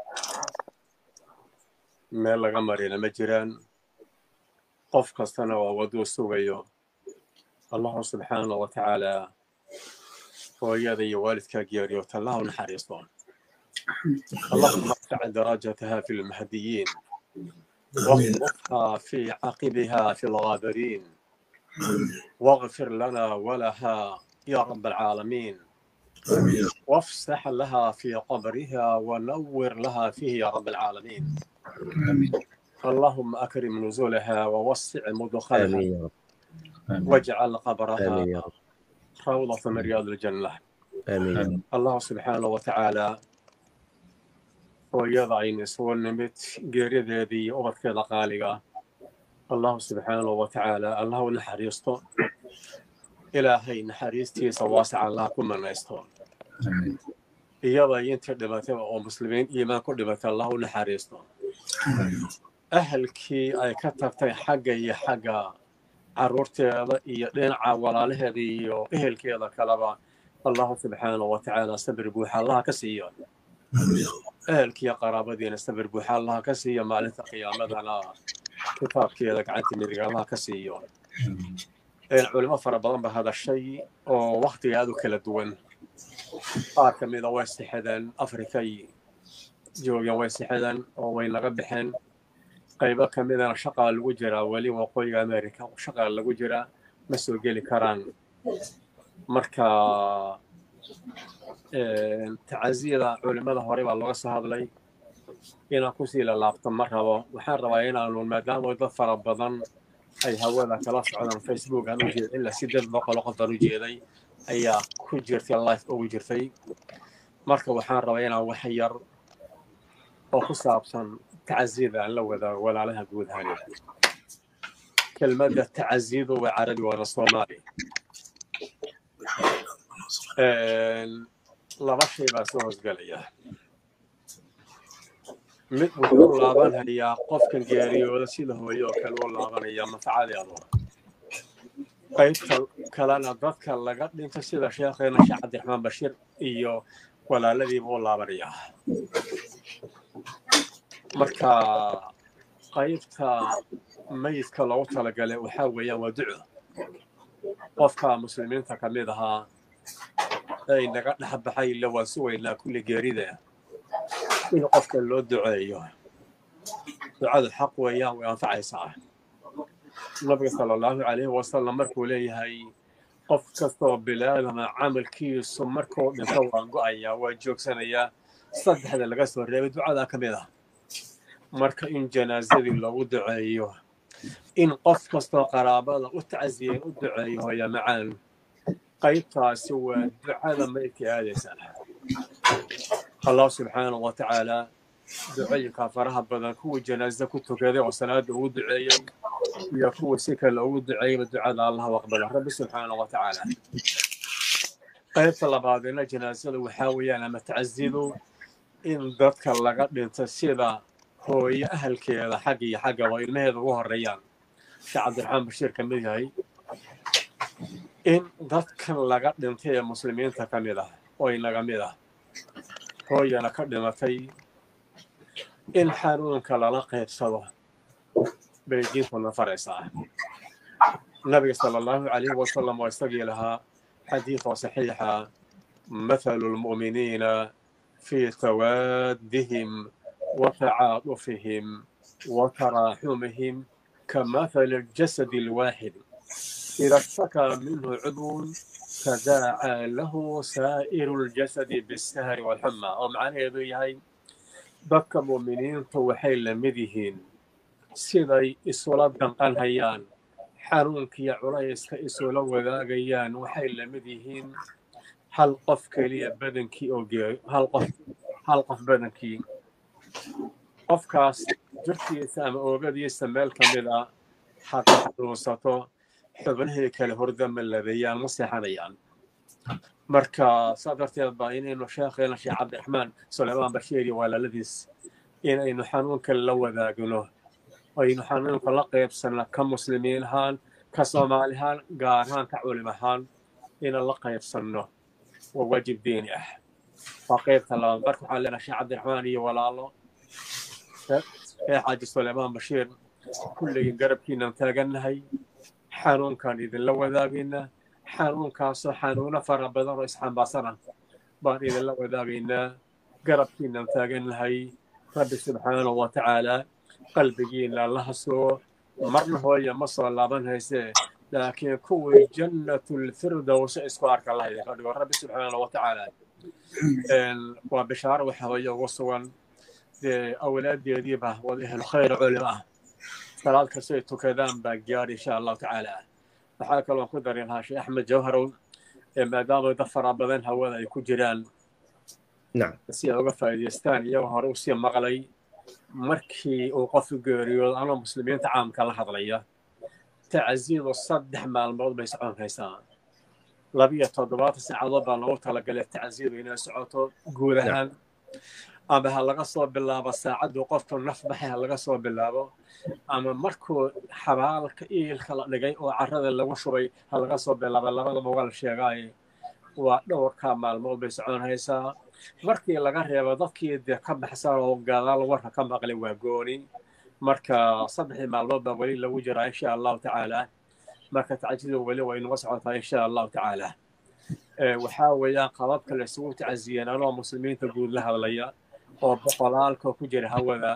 S7: meel laga marina ma jiraan qof kastana waa waduu sugayo allahu subxaana wa tacaala hooyada iyo waalidkaa geeriyoota allah u naxariisto اللهم ارفع درجتها في المهديين واخلفها في عقبها في الغابرين واغفر لنا ولها يا رب العالمين وافسح لها في قبرها ونور لها فيه يا رب العالمين اللهم أكرم نزولها ووسع مدخلها
S2: آمين يا رب
S7: واجعل قبرها
S2: آمين يا رب
S7: روضة من رياض الجنة
S2: آمين يا رب
S7: الله سبحانه وتعالى hooyada aynu soo nimid geerideedii ubadkeeda qaaliga allahu subxaanahu wa tacaala allah u naxariisto ilaahay naxariistiisa waasaca allah ku manaysto iyada intii dhimatayba oo muslimiin iimaan ku dhimatay allah u naxariisto ahalkii ay ka tagtay xagga iyo xagga carruurteeda iyo dhinaca walaalaheeda iyo ehelkeeda kaleba allahu subxaanahu watacaala sabir buuxa allaha ka siiyo ehelkiiyo qaraabadiina sabir buuxa allaha ka siiyo maalinta qiyaamadana kitaabkeeda gacanta midiga allaha ka siiyo culimo fara badan ba hadashay oo waktiga aad u kala duwan qaar ka mida way sixadeen afrikay joogeen way sixadeen oo way naga baxeen qaybo ka midana shaqaa lagu jiraa weli waqooyiga america shaqaa lagu jiraa ma soo geli karaan marka tacasiyada culimada hore baa looga soo hadlay inaan kusii lalaabto ma rabo waxaan rabaa inaanu maadaama dad fara badan ay hawada kala socdaan facebook aan u jeeda ilaa sideed boqol qof aan u jeeday ayaa ku jirtay life ugu jirtay marka waxaan rabaa inaan wax yar oo ku saabsan tacasiyada aan la wadaago walaalaha guud ahaan kelmadda tacasiyadu waa carabi waana soomaali laba shay baa soo hosgelaya mid wuxuu laabanhayaa qofkan geeriyooda sida hooye oo kale u laabanaya manfacadeedu qaybta kalena dadka laga dhinto sida sheekheena sheekh cabdiraxmaan bashiir iyo walaaladiiba u laabanaya marka qaybta mayidka loogu talagalay waxaa weeyaan waa duco qofka muslimiinta ka mid ahaa ay naga dhex baxay ila waan sugaynaa kulli geerida in qofka loo duceeyo ducadu xaq weeyaan way anfacaysaa nabiga sala allahu calayhi wasalam markuu leeyahay qof kastoo bilaadama camalkiisu markuu dhinto waan go'ayaa waa joogsanayaa saddexda laga soo reebay ducadaa ka mid ah marka in janaasadii loogu duceeyo in qof kastoo qaraabada u tacsiyeen u duceeyo hooya macaan qaybtaasi waa ducada maydka aadaysa allah subxaanahu wa tacaala ducooyinka faraha badan kuwii janaaza ku tukaday oo salaada ugu duceeyey iyo kuwii si kale ugu duceeyeyba ducada allah aqbala rabbi subxaanahu wa tacaala qaybta labaadina janaasada waxaa weeyaan ama tacasidu in dadka laga dhinto sida hooyo ahalkeeda xagga iyo xagga waa ilmaheeda ugu horeeyaan sheekh cabdiraxmaan bashiir ka mid yahay in dadkan laga dhintay ee muslimiinta ka mid ah oo inaga mid ah hooyana ka dhimatay in xanuunka lala qaybsado bay diintuna faraysaa nabiga sala allahu calayhi wasalam waa isagii lahaa xadiid oo saxiixa mathalu lmu'miniina fii tawaadihim وتعاطفهم وتراحمهم كمثل الجسد الواحد إذا اشتكى منه عضو تداعى له سائر الجسد بالسهر والحمى ومعنى يهي dadka muuminiintu waxay la mid yihiin siday isula danqan hayaan xanuunkiiyo culayska isula wadaagayaan waxay la mid yihiin hal qof keliya badankii oo hal qof hal qof badankii qofkaas jirkiisa ama oogadiisa meel ka mid a hadda xanuunsato xubnihii kale hordama labeeyaan ma seexanayaan marka saa darteed baa inaynu sheekheena sheekh cabdiraxmaan suleymaan bashiir iyo walaaladiis inaynu xanuunka la wadaagno aynu xanuunka la qaybsanno ka muslimiin ahaan ka soomaali ahaan gaar ahaan ka culim ahaan inaan la qaybsanno waa waajib diini ah waa qaybta labaad marka waxaan leenahay sheekh cabdiraxmaan iyo walaalo sheekh xaaji suleymaan bashiir kulligii garabkiinaan taagannahay xanuunkaan idinla wadaagaynaa xanuunkaasoo xanuuno fara badan oo isxambaasana baan idinla wadaagaynaa garabkiinaan taagannahay rabbi subxaanahu wa tacaalaa qalbigiina allaha soo marna hooya ma soo laaban haysee laakiin kuwii jannatulfirdowsa isku arka allah idinka dhigo rabbi subxaanahu wa tacaalaa waa bishaaro waxa hooye ugu sugan dee awlaadeediiba wada ehlu khayr culimo ah salaad kastay tukadaan baa gaadhi insha allahu tacaala waxaa kaloo ku dari lahaa sheekh axmed jawharow maadaama dad fara badan hawada ay ku jiraan si ay uga faa'iidaystaan iyagoo hore usii maqlay markii uu qofu geeriyoodo anoo muslimiinta caamka la hadlaya tacsiidu saddex maalmood bay socon haysaa labiyo toddobaatan saacadood baa loogu talagalay tacsiyadu inay socoto guud ahaan ama ha laga soo bilaabo saacaddu qofku naf baxay ha laga soo bilaabo ama markuu xabaalka iilka la dhigay oo carrada lagu shubay ha laga soo bilaabo labadaba waa la sheegaaye waa dhowrkaa maalmood bay soconaysaa markii laga reebo dadkii dee ka baxsan oo gadaal warka ka maqlay waa gooni marka saddexdii maalmood baa weli lagu jiraa insha allahu tacaala marka tacjidu weli way inaga socotaa insha allahu tacaala waxaa weeyaan qababka la isugu tacasiyeen anoo muslimiinta guud la hadlaya oo boqolaalka ku jira hawada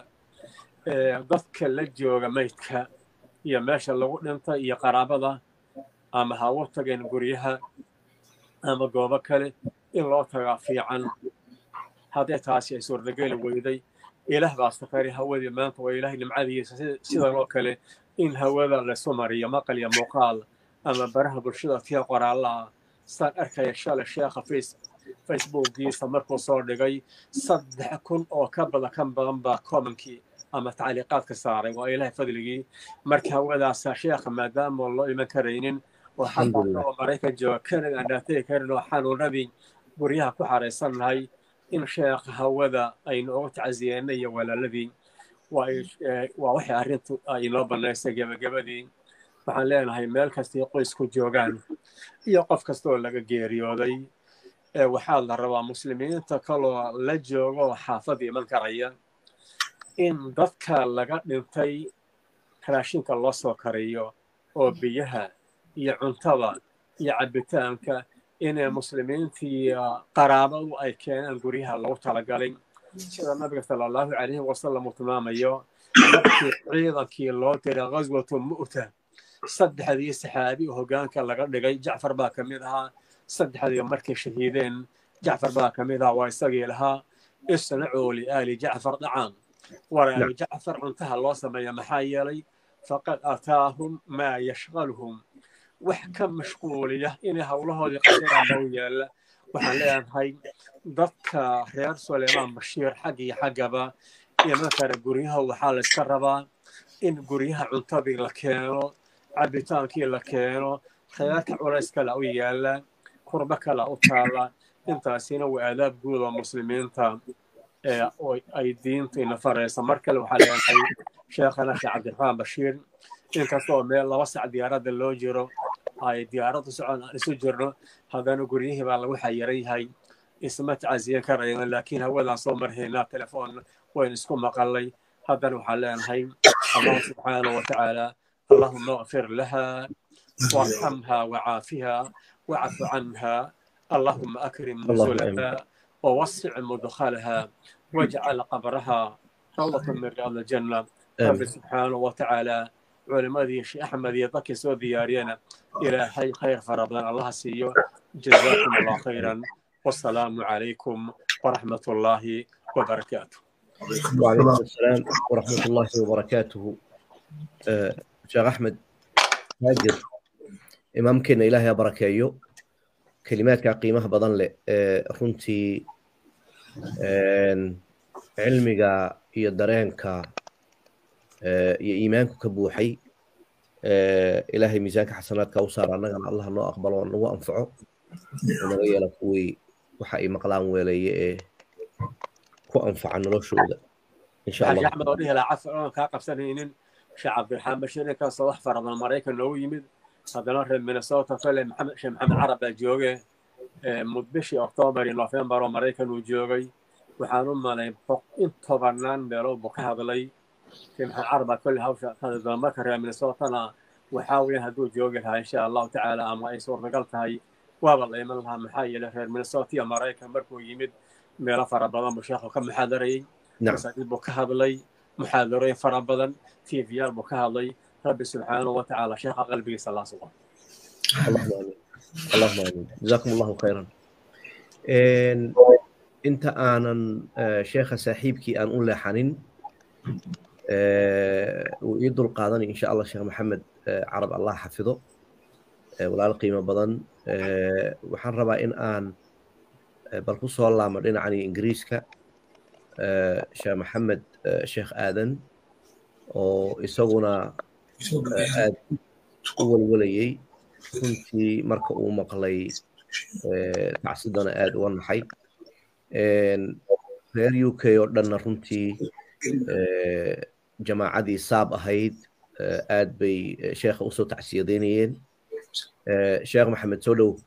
S7: dadka la jooga maydka iyo meesha lagu dhintay iyo qaraabada ama ha u tageen guryaha ama goobo kale in loo tagaa fiican haddee taasi ay suurtageli weyday ilaah baa safari hawadii maanta waa ilaah nimcadiisa sidan oo kale in hawada laysu mariyo maqal iyo muuqaal ama baraha bulshada tiya qoraallaa saan arkaya shalay sheekha facebookiisa markuu soo dhigay saddex kun oo ka badan kan badan baa commenkii ama tacliiqaadka saaray waa ilaah fadligii marka hawadaasa sheekha maadaama loo iman karaynin oo xataa oo maraykan jooga kanada aan dhaatay karin oo xanuunadii guryaha ku xaraysannahay in sheekha hawada aynu uga tacsiyeena iyo walaaladii waa waxay arrintu ay inoo bannaysay gebagabadii waxaan leenahay meel kastay qoysku joogaan iyo qof kastaoo laga geeriyooday waxaa la rabaa muslimiinta kaloo la joogo oo xaafada iman karaya in dadka laga dhintay raashinka loo soo kariyo oo biyaha iyo cuntada iyo cabbitaanka inay muslimiintii qaraabadu ay keenaan guryaha lagu talagalay sida nabiga sala allahu calayhi wasalam uu tilmaamayo markii ciidankii loo diray ghaswatu mu'ta saddexdii saxaabi oo hoggaanka laga dhigay jacfar baa ka mid ahaa saddexdii markay shahiideen jacfar baa ka mid ahaa waa isagii lahaa isnacuu liaali jacfar dhacaan waraali jacfar cuntaha loo sameeya maxaa yeelay faqad ataahum maa yashqaluhum wax ka mashquuliya inay howlahoodii qasiraan loo yaalla waxaan leenahay dadka reer suleymaan bashiir xag iyo xaggaba imankana guryaha waxaa la iska rabaa in guryaha cuntadii la keeno cabbitaankii la keeno reerka culays kale u yaalla kurbo kale u taalla intaasina waa aadaab guud oo muslimiinta ay diintu ina faraysa mar kale waxaa leenahay sheekhana sheekh cabdiraxmaan bashiir inkastoo meel laba sac diyaaradda loo jiro ay diyaaraddu socon aan isu jirno haddana guryihii baa lagu xayiran yahay isma tacasiyan karayna laakiin hawadaan soo marhaynaa telefoon waynu isku maqalnay haddana waxaan leenahay allahu subxaanahu watacaala allahuma اغفر لها وارحمها وعافها واعف عنها اللهم أكرم نزلها ووسع مدخلها واجعل قبرها روضة من رياض الجنة رب سبحانه وتعالى culimadii sheekh axmed iyo dadkii soo diyaariyana ilaahay khayr fara badan allaha siiyo jazaakum allah khayran wasalaamu calaykum waraxmat ullaahi wabarakaatu
S2: وعليكم السلام ورحمة الله وبركاته آه، شيخ أحمد هاجر إمامكنا إلهي بركايو كلمات قيمة بدن لي آه، runtii cilmiga iyo dareenka iyo iimaanku ka buuxay ilaahay miisaanka xasanaadka u saara annagana allah noo aqbalo oo nagu anfaco naga yeela kuwii waxa ay maqlaan weelaye ee ku anfaca noloshooda insha
S7: xaaji
S2: allah
S7: axmed oo dhihi lahaa cafar oon kaa qabsanaynin sheekh cabdiraxmaan bashiir ninkaasoo wax fara badan maraykan noogu yimid haddana reer minnesota kale maxamed sheekh maxamed carab baa jooge mudbishii oktoobar iyo nofembar oo maraykan uu joogay waxaan u malay in tobannaan meelood buu ka hadlay sheekh maxamed carab baa kolle hawsha ka hadli doona marka reer minnesotana waxaa weeyaan hadduu joogi lahaa insha allahu tacaala ama ay suurtagal tahay waaba la iman lahaa maxaa yeelay reer minnesota iyo maraykan markuu yimid meelo fara badan buu sheekhu ka muxaadarayey
S2: نعم
S7: masaajid buu ka hadlay muxaadarooyin fara badan tvyaal buu ka hadlay rabbi subxaanahu wa tacaala sheekha qalbigiisa laa sugo
S2: اللهم امين اللهم امين جزاكم الله خيرا إن انت انا آه، شيخ ساحبكي ان اقول حنين ويدل قادني ان شاء الله شيخ محمد آه، عرب الله حفظه آه، ولا القيمه بدن آه، waxaan rabaa in aan آه، bal ku soo laamo dhinacani ingiriiska آه، sheekh maxamed آه، sheekh aadan oo isaguna آه، aad u walwalayay runtii marka uu maqlay tacsidana aad uga naxay reer u k oo dhanna runtii jamaacadii saab ahayd aad bay sheekha usoo tacsiyadeynayeen sheekh maxamed soo dhow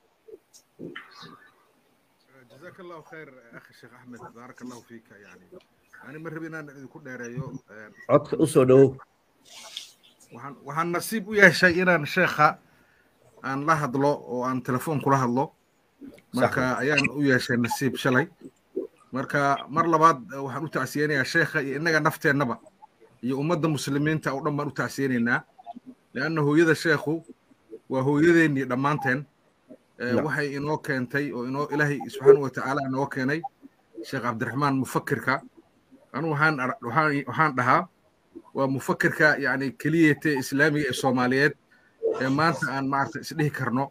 S8: جزاك الله خير اخي الشيخ احمد بارك الله فيك يعني انا ما ربي inaan idinku dheereeyo
S2: codka usoo dhowow
S8: waxaan waxaan nasiib u yeeshay inaan sheekha aan la hadlo oo aan telefoon kula hadlo marka ayaan u yeeshay nasiib shalay marka mar labaad waxaan u tacsiyeynayaa sheekha iyo innaga nafteennaba iyo ummadda muslimiinta oo dhan baan u tacsiyeynaynaa leanna hooyada sheekhu waa hooyadeennii dhammaanteen waxay inoo keentay oo inoo ilaahay subxaana wa tacaala inoo keenay sheekh cabdiraxmaan mufakirka anu waxaan waxaan waxaan dhahaa waa mufakirka yani keliyete islaamiga ee soomaaliyeed ee maanta aan maarata isdhihi karno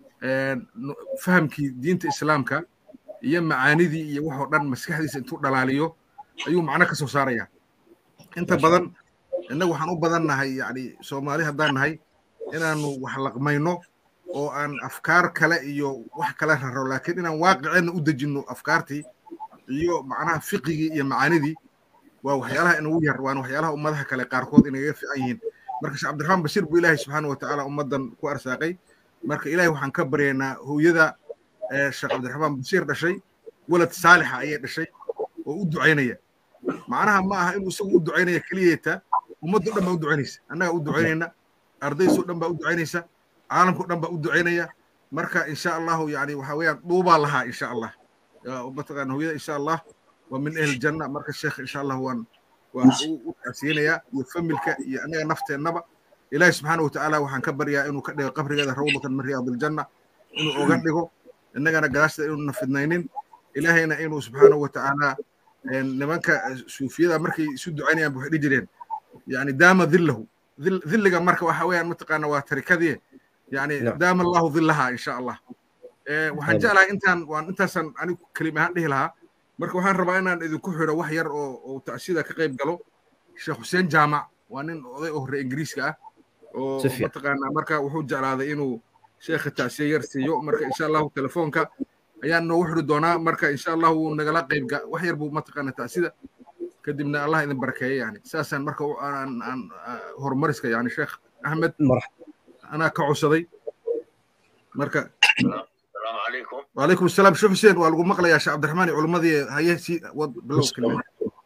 S8: fahamkii diinta islaamka iyo macaanidii iyo waxoo dhan maskaxdiisa intuu dhalaaliyo ayuu macno ka soo saaraya inta badan innagu waxaan u badan nahay yani soomaali haddaan nahay inaanu wax laqmayno oo aan afkaar kale iyo wax kale raro laakiin inaan waaqiceenna u dejinno afkaartii iyo macnaha fiqigii iyo macaanidii waa waxyaalaha inagu yar waana waxyaalaha ummadaha kale qaarkood inagaga fiican yihiin marka sheekh cabdiraxmaan bashiir buu ilaahay subxaana watacaala ummaddan ku arsaaqay marka ilaahay waxaan ka baryaynaa hooyada sheekh cabdiraxmaan bashiir dhashay walad saalixa ayay dhashay oo u ducaynaya macnaha ma aha inuu isagu u ducaynaya keliyeeta ummaddo dhan baa u ducaynaysa annaga u ducaynayna ardaysoo dhan baa u ducaynaysa caalamkao dhan baa u ducaynaya marka insha allahu yani waxa weeyaan dhuubaa lahaa insha allah mataqaana hooyada insha allah waa min ahli janna marka sheekh insha allah waan waan u tacsiyeynayaa iyo familka iyo anaga nafteennaba ilaahi subxaana watacaala waxaan ka baryaa inuu ka dhigo qabrigeeda rawdatan min riyaadiljanna inuu oga dhigo innagana gadaashda inuuna fidnaynin ilaahayna inuu subxaana watacaala nimanka suufiyada markay isu ducaynayaan waxay dhihi jireen yani daama dillahu dilliga marka waxa weeyaan mataqaana waa tarikadii yani daama allahu dillaha insha allah waxaan jeclahay intaan waan intaasaan anigu kelima ahaan dhihi lahaa marka waxaan rabaa inaan idinku xidho wax yar oo oo tacsida ka qayb galo sheekh xuseen jaamac waa nin oday oo hore ingiriiska ah oo mataqaanaa marka wuxuu jeclaaday inuu sheekha tacsiya yar siiyo marka insha allahu telefoonka ayaan noogu xidhi doonaa marka insha allah wuu nagala qayb wax yar buu mataqaana tacsida kadibna allah idin barakeeya yani saasaan marka aan aan horumariska yani sheekh axmed anaa ka codsaday marka
S9: السلام عليكم
S8: وعليكم السلام شوف حسين والقوا مقلة يا شيخ عبد الرحمن علماء هي سي بلو كلمة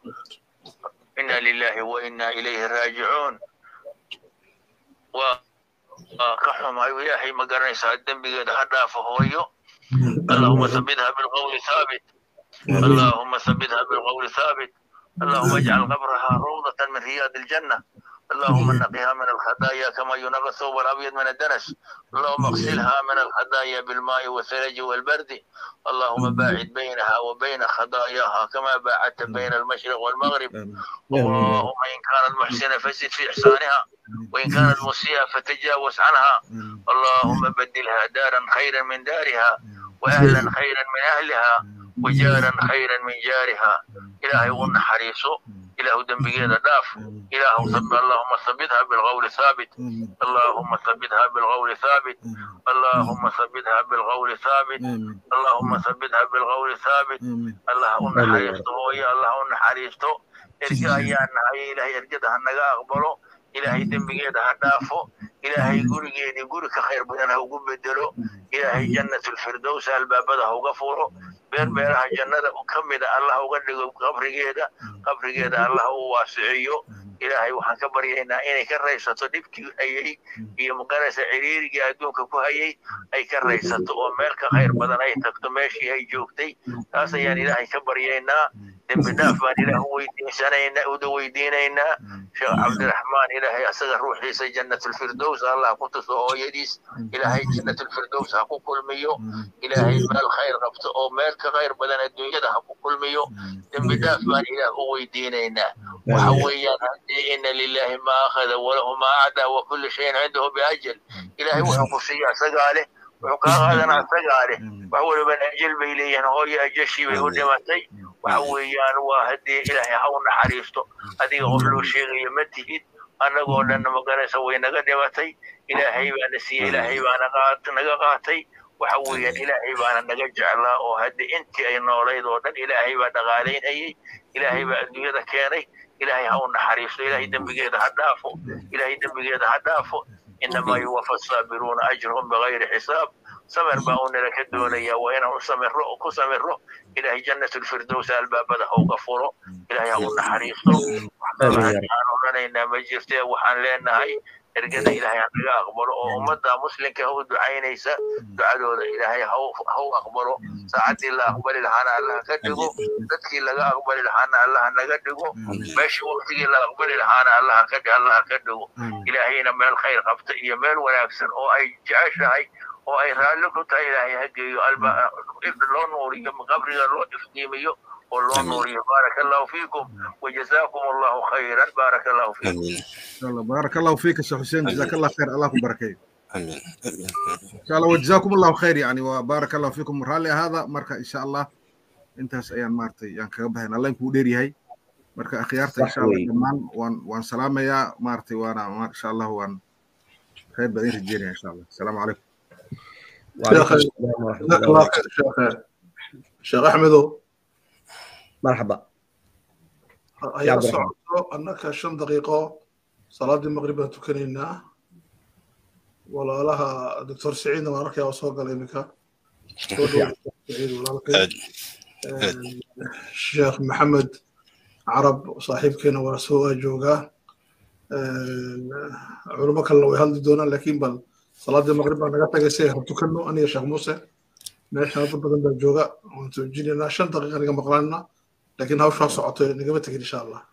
S9: إنا لله وإنا إليه راجعون و كحهم أيو ياهي ما قرنيسا الدم بقيد هدا فهويو اللهم ثبتها بالقول ثابت اللهم ثبتها بالقول ثابت اللهم اجعل قبرها روضة من رياض الجنة اللهم نقها من الخطايا كما ينقى الثوب الابيض من الدنس اللهم اغسلها من الخطايا بالماء والثلج والبرد اللهم باعد بينها وبين خطاياها كما باعدت بين المشرق والمغرب اللهم ان كانت محسنه فزد في احسانها وان كانت مسيئه فتجاوز عنها اللهم بدلها دارا خيرا من دارها واهلا خيرا من اهلها وجارا خيرا من جارها الهي ون حريصه إله دنبجينا داف إله صب اللهم ثبتها بالقول ثابت اللهم ثبتها بالقول ثابت اللهم ثبتها بالقول ثابت اللهم ثبتها بالقول ثابت الله أن حريصته ويا الله أن حريصته إرجع يا نهاي إلهي إرجعها نجا أقبله إلهي دنبجينا دافه إلهي قرجيني قرك خير بدنا وقب بدله إلهي جنة الفردوس البابده وغفوره beer beeraha jannada ka mida allah uga dhigo qabrigeeda qabrigeeda allah u waasiciyo ilaahay waxaan ka baryaynaa inay ka raysato dhibkii hayay iyo maqanaysa ciriirigii adduunka ku hayay ay ka raysato oo meel ka khayr badan ay tagto meeshii ay joogtay taas ayaan ilaahay ka baryaynaa dembi dhaaf baan ilaah weydiinsanaynaa uda weydiinaynaa sheekh cabdiraxmaan ilaahay asaga ruuxiisa jannatulfirdows allah ku tuso hooyadiis ilaahay jannatulfirdows ha ku kulmiyo ilaahay meel khayr qabto oo meel ka khayr badan adduunyada ha ku kulmiyo dembi dhaaf baan ilaah u weydiinaynaa waxa weeyaan haddii ina lilahi ma akhada walahu ma acdaa wa kulli shayin cindahu biajal ilaahay wuxuu ku siiya asagaa leh wuxuu kaa qaadanaa asagaa leh wax waliba ajal bay leeyihiin hooyo ajashii bay u dhimatay waxa weeyaan waa haddii ilaahay ha u naxariisto adiga qof loo sheegayo ma tihid annagoo dhanna maganaysa way naga dhimatay ilaahay baana siiyey ilaahay baana naga qaatay waxa weeyaan ilaahay baana naga jeclaa oo hadda intii ay noolayd oo dhan ilaahay baa dhaqaalaynayay ilaahay baa adduunyada keenay ilaahay ha u naxariisto ilaahay dembigeeda ha dhaafo ilaahay dembigeeda ha dhaafo inamaa yuwafa saabiruuna ajrahum bigayri xisaab samir baa uu nala ka doonaya waa inaan u samiro ku samiro ilaahay jannatulfirdows albaabada ha uga furo ilaahay ha u naxariisto waxaan odhanaynaa ma jirtee waxaan leenahay ergada ilaahay ha naga aqbalo oo ummadda muslimka ha u ducaynaysa ducadooda ilaahay ha u aqbalo saacaddii la aqbali lahaana allah ka dhigo dadkii laga aqbali lahaana allah naga dhigo meeshii waqtigii la aqbali lahaana allah ka allah ka dhigo ilaahayna meel khayr qabta iyo meel wanaagsan oo ay jeceshahay oo ay raalli ku tahay ilaahay ha geeyo loo nuuriyo qabriga loo iftiimiyo والله نوري بارك الله فيكم وجزاكم الله خيرا بارك الله فيكم
S8: ان شاء الله بارك الله فيك يا حسين جزاك الله خير الله يبارك
S10: امين
S8: ان شاء الله وجزاكم الله خير يعني وبارك الله فيكم رالي هذا مركا ان شاء الله intaas ayaan maartay yaan kaga baxayn alla inkuu dheer yahay marka akhyaarta insha allah dhammaan waan waan salaamayaa maartay waana insha allah waan khayr badan rajeynaya insha allah asalaamu calaykum
S4: sheekh axmedow
S2: مرحبا
S4: ayaa socoto annaka shan daqiiqo salaadii maqrib baan tukanaynaa walaalaha doctor saciidna waan arkaya oo soo galay iminka sheekh maxamed carab saaxiibkeena waa soo waa joogaa culimo kalena way hadli doonaan laakiin bal salaadii maqrib baa naga tagay si aynu tukanno aniga sheekh muuse meesha dad badan baa jooga waan toojinaynaa shan daqiiqa naga maqlaanna لكن هاو شو صعته نقبل إن شاء الله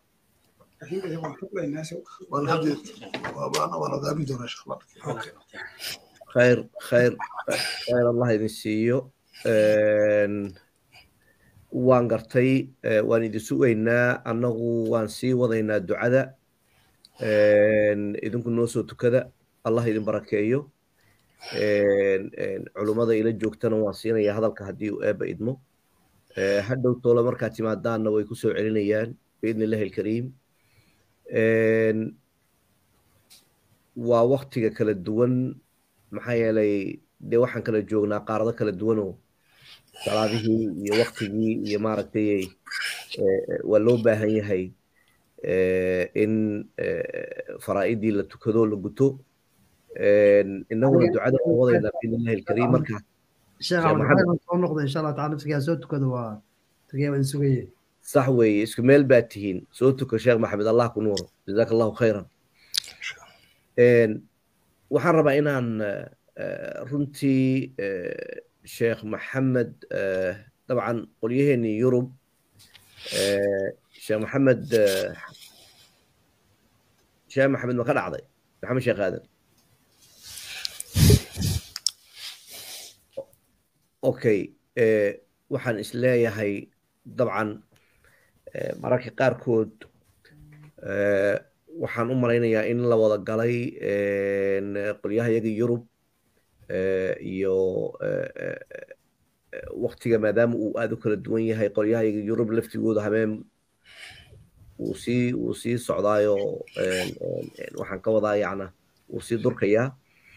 S4: وانا هدي وانا وانا غابي دون ان شاء الله
S2: خير خير خير الله idin siiyo waan gartay waan idin sugaynaa annagu waan sii wadaynaa ducada idinku noo soo tukada allah idin barakeeyo culummada ila joogtana waan siinayaa hadalka haddii uu eebba idmo hadhow toole markaad timaadaanna way ku soo celinayaan biidni illahi alkariim waa waktiga kala duwan maxaa yeelay dee waxaan kala joognaa qaarado kala duwanoo salaadihii iyo waktigii iyo maaragtay waa loo baahan yahay in faraa'idii la tukado la guto innaguna ducada waan wadaynaa biidni illahi alkariim markaa
S11: sheekh cabdiraxmaan soo noqda insha allah tacala nafsigaa soo tukada waa tagay waan sugaye
S2: sax weeye isku meel baad tihiin soo tuka sheekh maxamed allah ku nuuro jazaaka allahu khayran waxaan rabaa inaan runtii sheekh maxamed dabcan qolyaheenii yurub sheekh maxamed sheekh maxamed ma ka dhacday maxamed sheekh aadan okay waxaan isleeyahay dabcan mararka qaarkood waxaan u malaynayaa in la wada galay qolyaha yaga yurub iyo waktiga maadaama uu aad u kala duwan yahay qolyaha yaga yurub laftigooda habeen wuu sii wuu sii socdaayo waxaan ka wadaa yacna wuu sii durkayaa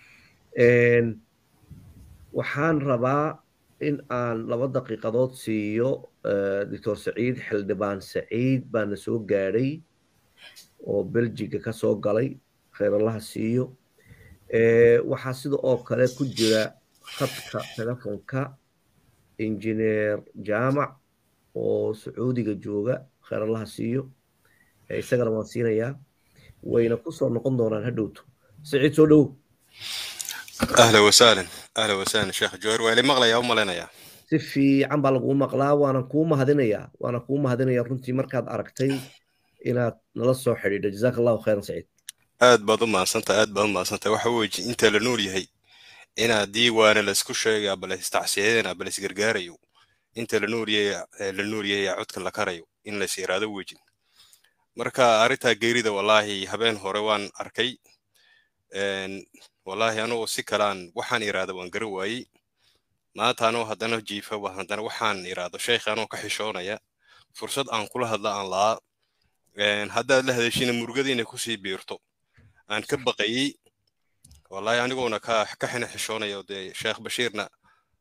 S2: waxaan rabaa in aan laba daqiiqadood siiyo doctor saciid xildhibaan saciid baana soo gaadhay oo beljiga ka soo galay khayrallaha siiyo waxaa sida oo kale ku jira khadka telefonka injineer jaamac oo sacuudiga jooga khayrallaha siiyo isagana waan siinayaa wayna ku soo noqon doonaan hadhowto saciid soo dhow
S10: اهلا وسهلا اهلا وسهلا شيخ جوهر ويلي مغلى يا ام لنا
S2: si fiican baa laguu maqlaa waanan kuu mahadinayaa waanan kuu mahadinayaa runtii markaad aragtay inaad nala soo xidhiidho jazaaka allahu khayran saciid
S10: aad baad u mahadsantahay aad baad u mahadsantahay waxa weeye inta la nool yahay inaa diiwaana laisku sheegaa bal istacsiyeena bal isgargaarayo inta la nool yahay la nool yahay codka la karayo in la is iraado wejin marka arrintaa geerida wallaahi habeen hore waan arkay wallaahi anugoo si kalaan waxaan iraada waan gara waayey maanta anoo haddana jiifa haddana waxaan iraado sheekh anoo ka xishoonaya fursad aan kula hadla aan la'aa haddaad la hadashina murugadiina kusii biirto aan ka baqayey wallaahi anigoona ka ka xina xishoonaya dee sheekh bashiirna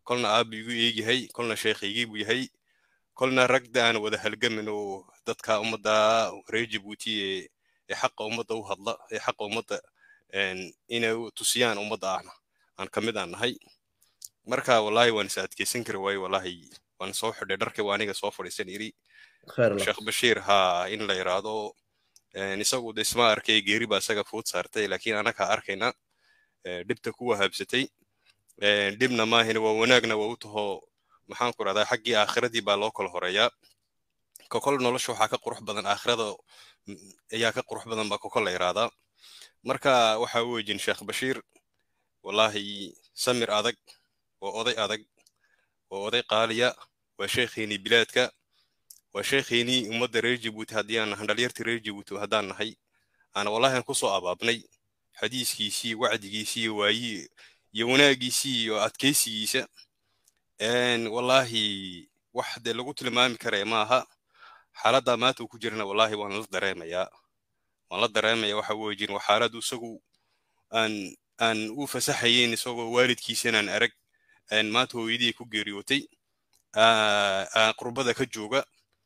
S10: kolna aabbu igu eegyahay kolna sheekhaygii buu yahay kolna ragda aan wada halgamin oo dadka ummadda reer jabuuti ee ee xaqa ummadda u hadla ee xaqa ummadda inay tusiyaan ummadda ahna aan ka mid aan nahay marka wallaahi waan is adkeysan kari waaye wallaahi waan soo xidhay dharkii waa aniga soo fadhiisan iri sheekh bashiir haa in la yiraahdo isagu de isma arkay geeri baa isaga fuud saartay laakiin anaga arkayna dhibta kuwa habsatay dhibna maahina waa wanaagna waa u taho maxaan ku rahdaa xaggii aakhiradii baa loo kala horeeyaa kokol nolosha waxaa ka qurux badan aakhirada ayaa ka qurux badan baa kokol la yirahdaa marka waxa wejin sheekh bashiir wallaahi samir adag waa oday adag waa oday qaaliya waa sheekheenii bilaadka waa sheekheenii ummadda reer jabuuti haddii aan nahan dhalyartii reer jabuuti haddaan nahay aana wallaahi aan kusoo abaabnay xadiiskiisii wacdigiisii waayi iyo wanaagiisii iyo adkaysigiisa wallaahi wax dee lagu tilmaami karaya maaha xaaladda maanta uu ku jirana wallaahi waan la dareemayaa waan la dareemaya waxa wejin waa xaaladu isagu aan aan u fasaxayeyn isagoo waalidkiisanaan arag maanta hooyadii ku geeriyootay qurbada ka jooga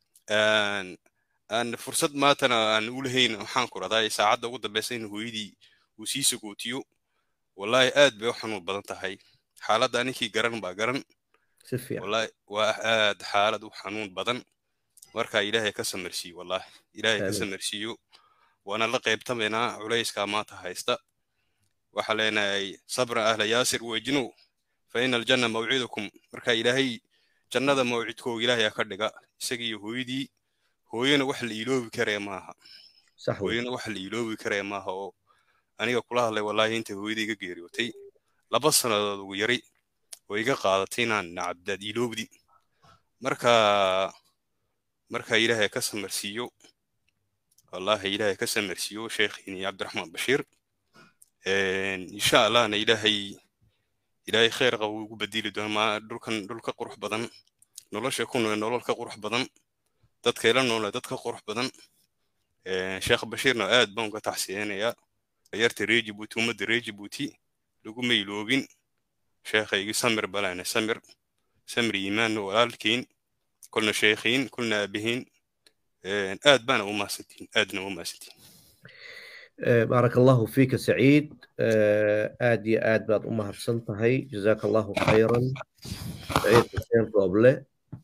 S10: aan fursad maantana aan u lahayn waxaan ku radaa saacadda ugu dambeysa in hooyadii uu sii sagootiyo wallaahi aad bay u xanuun badan tahay xaaladda ninkii garan baa garan wallaahi waa aad xaalad u xanuun badan marka ilaahay ka samarsiiyo wallaahi ilaahay ka samarsiiyo waana la qaybtamaynaa culayskaa maanta haysta waxaa leenahay sabra ahla yaasir wejinu fa ina aljanna mawcidukum marka ilaahay jannada mawcidkooga ilaahay ka dhiga isagiiyo hooyadii hooyana wax la iloobi karaya maaha hooyana wax la iloobi karaya maaha oo aniga kula hadlay wallaahi inta hooyadii iga geeriyootay laba sannadood ugu yari oo iga qaadatay inaan nacabdaad iloobdi marka marka ilaahay ka samarsiiyo wallaahi ilaahay ka samarsiiyo sheekhiini cabdiraxmaan bashiir insha allahna ilaahay ilaahay khayr qaba ugu bedeli doona ma dhulkan dhul ka qurux badan nolosha ku nool nolol ka qurux badan dadka ila noole dad ka qurux badan sheekh bashiirna aad baan uga taxsiyeenayaa yarta reer jabuuti ummadda reer jabuuti laguma iloobin sheekhaygi samir balane samir samir iimaanna walaalkiin kulna sheekhiin kulna aabihiin aad baana u mahadsantiin aadna u mahadsantiin
S2: بارك الله فيك سعيد آد يا آد بعد أمها بسنتهي جزاك الله خيرا سعيد حسين روبلة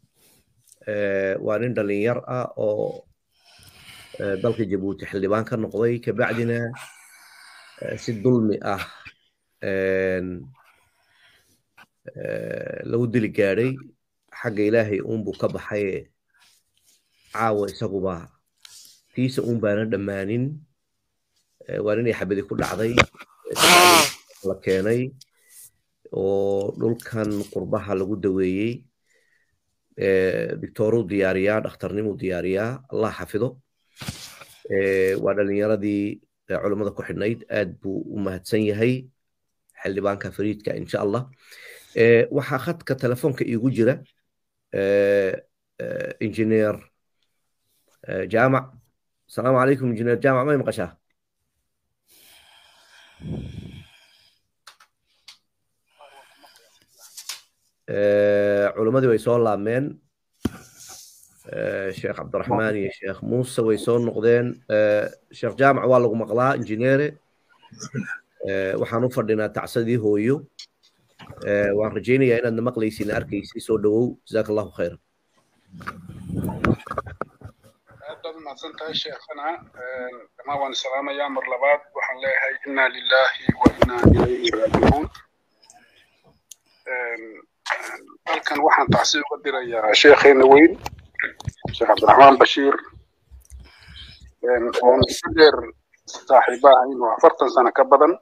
S2: وأنا دلين يرأى أو دلك جيبوتي حلبان كان نقضي كبعدنا ست ظلمي أه لو دلي قاري حق إلهي أم بو كبحي عاوة سقوبا تيس أم بانا دمانين waa inay xabadi ku dhacday la keenay oo dhulkan qurbaha lagu daweeyey doctoruu diyaariyaa dhakhtarnimuu diyaariyaa allah xafido waa dhalinyaradii culammada ku xidhnayd aad buu u mahadsan yahay xildhibaanka fariidka insha allah waxaa khadka telefoonka iigu jira injineer jaamac asalaamu calaykum injineer jaamac may maqashaa culimmadii way soo laabmeen sheekh cabdiraxmaan iyo sheekh muuse way soo noqdeen sheekh jaamac waa lagu maqlaa injineere waxaan u fadhinaa tacsadii hooyo waan rajaynayaa inaadna maqlaysin arkaysi soo dhowow jazaak allahu khayran
S12: aad mahadsan tahay sheekhana dhamaan waan salaamayaa mar labaad waxaan leeyahay inna lillahi wa inna ilayhi raajicuun halkan waxaan tacsi uga dirayaa sheekheena weyn sheekh cabdiraxmaan bashiir oon si dheer saaxiiba ahayn oo afartan sano ka badan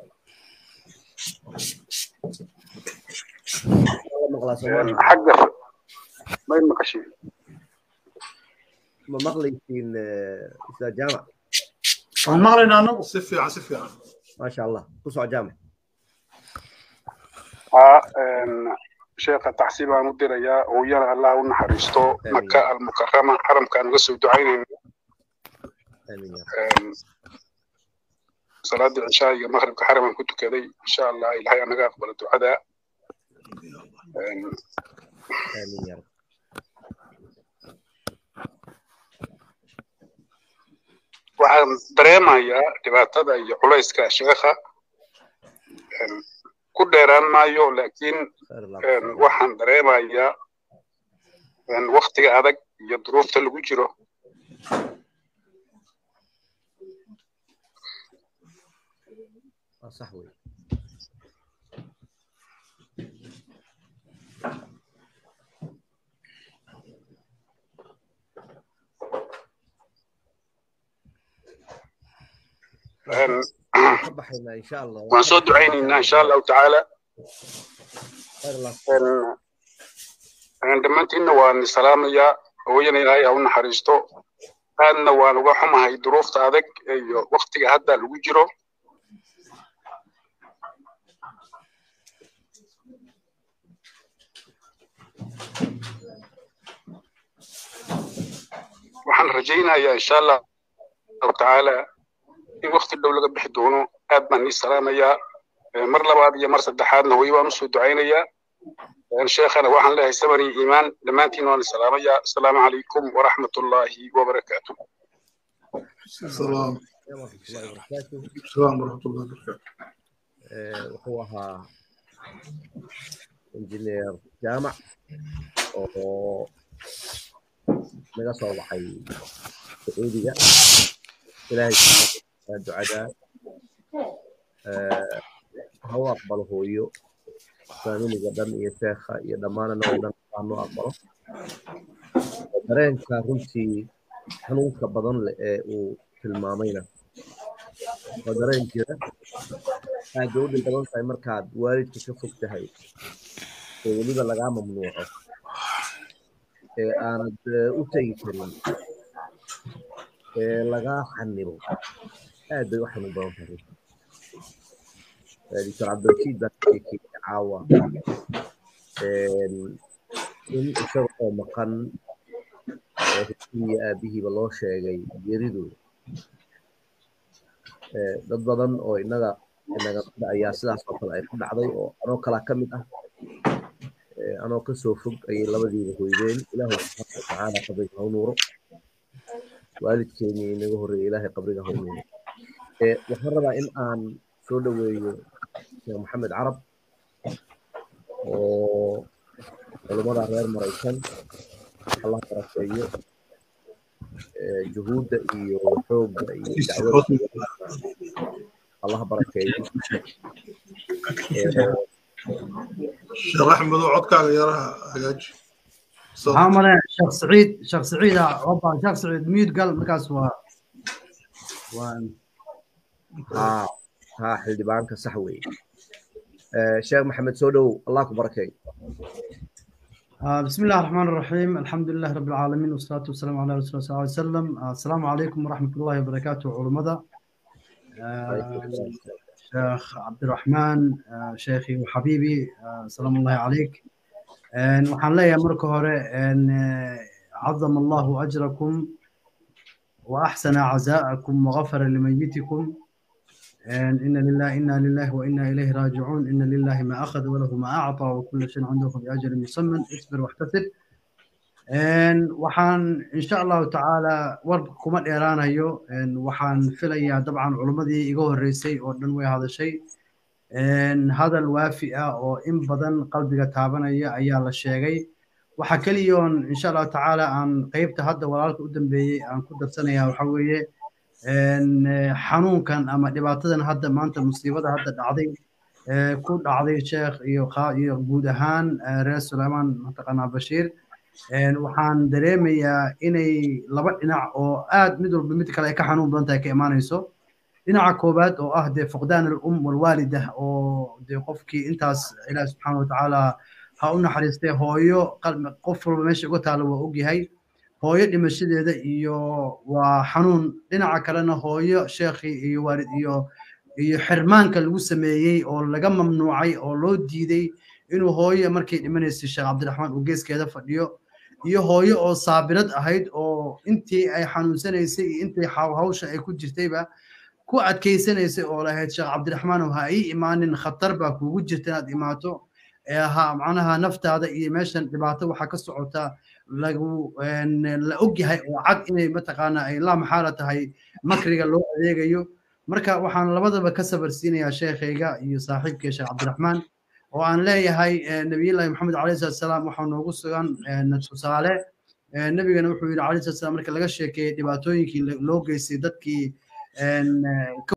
S12: xagga may maqashiin
S2: ma maqlaysiin ustaad jaamac
S4: waan maqlaynaa anagu si fiican si fiican
S2: maasha allah ku soco jaamac
S12: sheekha tacsi baan u dirayaa hooyana allah u naxariisto maka almukarama xaramkaan uga soo ducaynayna salaadii cishaa iyo maqribka xaraman ku tukaday insha allah ilahay anaga aqbalo ducada
S2: aamin ya rab
S12: waxaan dareemayaa dhibaatada iyo culayska sheekha ku dheeraan maayo laakiin waxaan dareemayaa waktiga adag iyo duruufta lagu jiro
S2: waa sax wey ka baxaynaa insha allah
S12: waan soo ducaynaynaa insha allahu tacaala dhammaantiinna waan salaamayaa hooyana ilaahay ha u naxariisto aadna waan uga xumahay duruufta adag iyo waktiga hadda lagu jiro waxaan rajaynayaa insha allahu tacaala in wakti dhow laga bixi doono aad baan ii salaamayaa mar labaad iyo mar saddexaadna hooyo baan usoo ducaynayaa sheekhana waxaan leeyahay sabar iyo iimaan dhammaantiin waan salaamayaa asalaamu calaykum waraxmat ullaahi wabarakaatu
S4: السلام
S2: warahmatullahi wabarakaatuh
S4: السلام ورحمة الله وبركاته
S2: wuxuu ahaa injineer jaamac oo naga soo baxay sacuudiga ilaahay subxaana ducada ha u aqbalo hooyo faamiliga dhan iyo sheekha iyo dhammaanana oo dhan aanu aqbalo dareenka runtii xanuunka badan leh ee uu tilmaamayna waa dareen jira aad bay u dhib badan tahay markaad waalidka ka fog tahay ee weliba lagaa mamnuuco ee aanad u tegi karin ee lagaa xanibo aad bay u xanuun badan tahay doctor cabdirashiid baa sheekeeyey caawa in isaga oo maqan oo hooyadii aabihiiba loo sheegay geeridooda dad badan oo innaga inaga ayaa sidaas oo kale ay ku dhacday oo anoo kalaa ka mid ah anoo kasoo fog ayay labadiiba hoydeen ilaahay subxaana watacaala qabriga ha u nuuro waalidkeenii inaga horreeyay ilaahay qabriga ha u nuuro waxaan rabaa in aan soo dhoweeyo sheekh maxamed carab oo culummada reer maraykan allah barakeeyo juhuudda iyo xoogga iyo dacwada allah barakeeyo
S4: sheekh axmed oo codkaaga yaraha hagaaji
S11: waxaa male sheekh saciid sheekh saciida oba sheekh saciid miyud gal markaas waa waa
S2: haa haa xildhibaanka sax weeye sheekh maxamed soo dhowow allah ku barakeeyo
S11: آه بسم الله الرحمن الرحيم الحمد لله رب العالمين والصلاة والسلام على رسول الله صلى الله عليه وسلم آه السلام عليكم ورحمة الله وبركاته علماء آه شيخ عبد الرحمن شيخي وحبيبي سلام الله عليك waxaan leeyahay marka hore عظم الله أجركم وأحسن عزاءكم وغفر لميتكم إن لله إنا لله وإنا إليه راجعون إن لله ما أخذ وله ما أعطى وكل شيء عنده بأجل مسمى اصبر واحتسب waxaan insha allahu tacaala warka kuma dheeraanayo waxaan filayaa dabcan culimmadii iga horreysay oo dhan way hadashay hadal waafi ah oo in badan qalbiga taabanaya ayaa la sheegay waxa keliyoon insha allahu tacaala aan qeybta hadda walaalka u dambeeyey aan ku darsanaya waxa weeye xanuunkan ama dhibaatadan hadda maanta musiibada hadda dhacday ku dhacday sheekh iyo iyo guud ahaan reer suleymaan mataqaanaa bashiir waxaan dareemayaa inay laba dhinac oo aad mid walba mid kale ay ka xanuun badan tahay ka imaanayso dhinaca koowaad oo ah dee fuqdaan alum walwaalida oo dee qofkii intaas ilaah subxaana watacaala ha u naxariistay hooyo qof walba meesha uga taalo waa ogyahay hooyo dhimashadeeda iyo waa xanuun dhinaca kalena hooyo sheekhii iyo waalid iyo iyo xirmaanka lagu sameeyey oo laga mamnuucay oo loo diiday inuu hooyo markay dhimanaysay sheekh cabdiraxmaan uu geeskeeda fadhiyo iyo hooyo oo saabirad ahayd oo intii ay xanuunsanaysay iyo intii hawsha ay ku jirtayba ku adkaysanaysay oo lahayd sheekh cabdiraxmaan ha ii imaanin khatar baa kuugu jirta inaad imaato ee ahaa macnaha naftaada iyo meeshan dhibaato waxaa ka socota lagu la ogyahay oo cad inay mataqaana ay laa maxaala tahay makriga loo adeegayo marka waxaan labadaba ka sabarsiinayaa sheekhayga iyo saaxiibkay sheekh cabdiraxmaan oo aan leeyahay nabiyullaahi maxamed calayhi salatu salaam waxaa noogu sugan tusaale nebigana wuxuu yidhi calayhi salatu salaam marka laga sheekeeyey dhibaatooyinkii loo geystay dadkii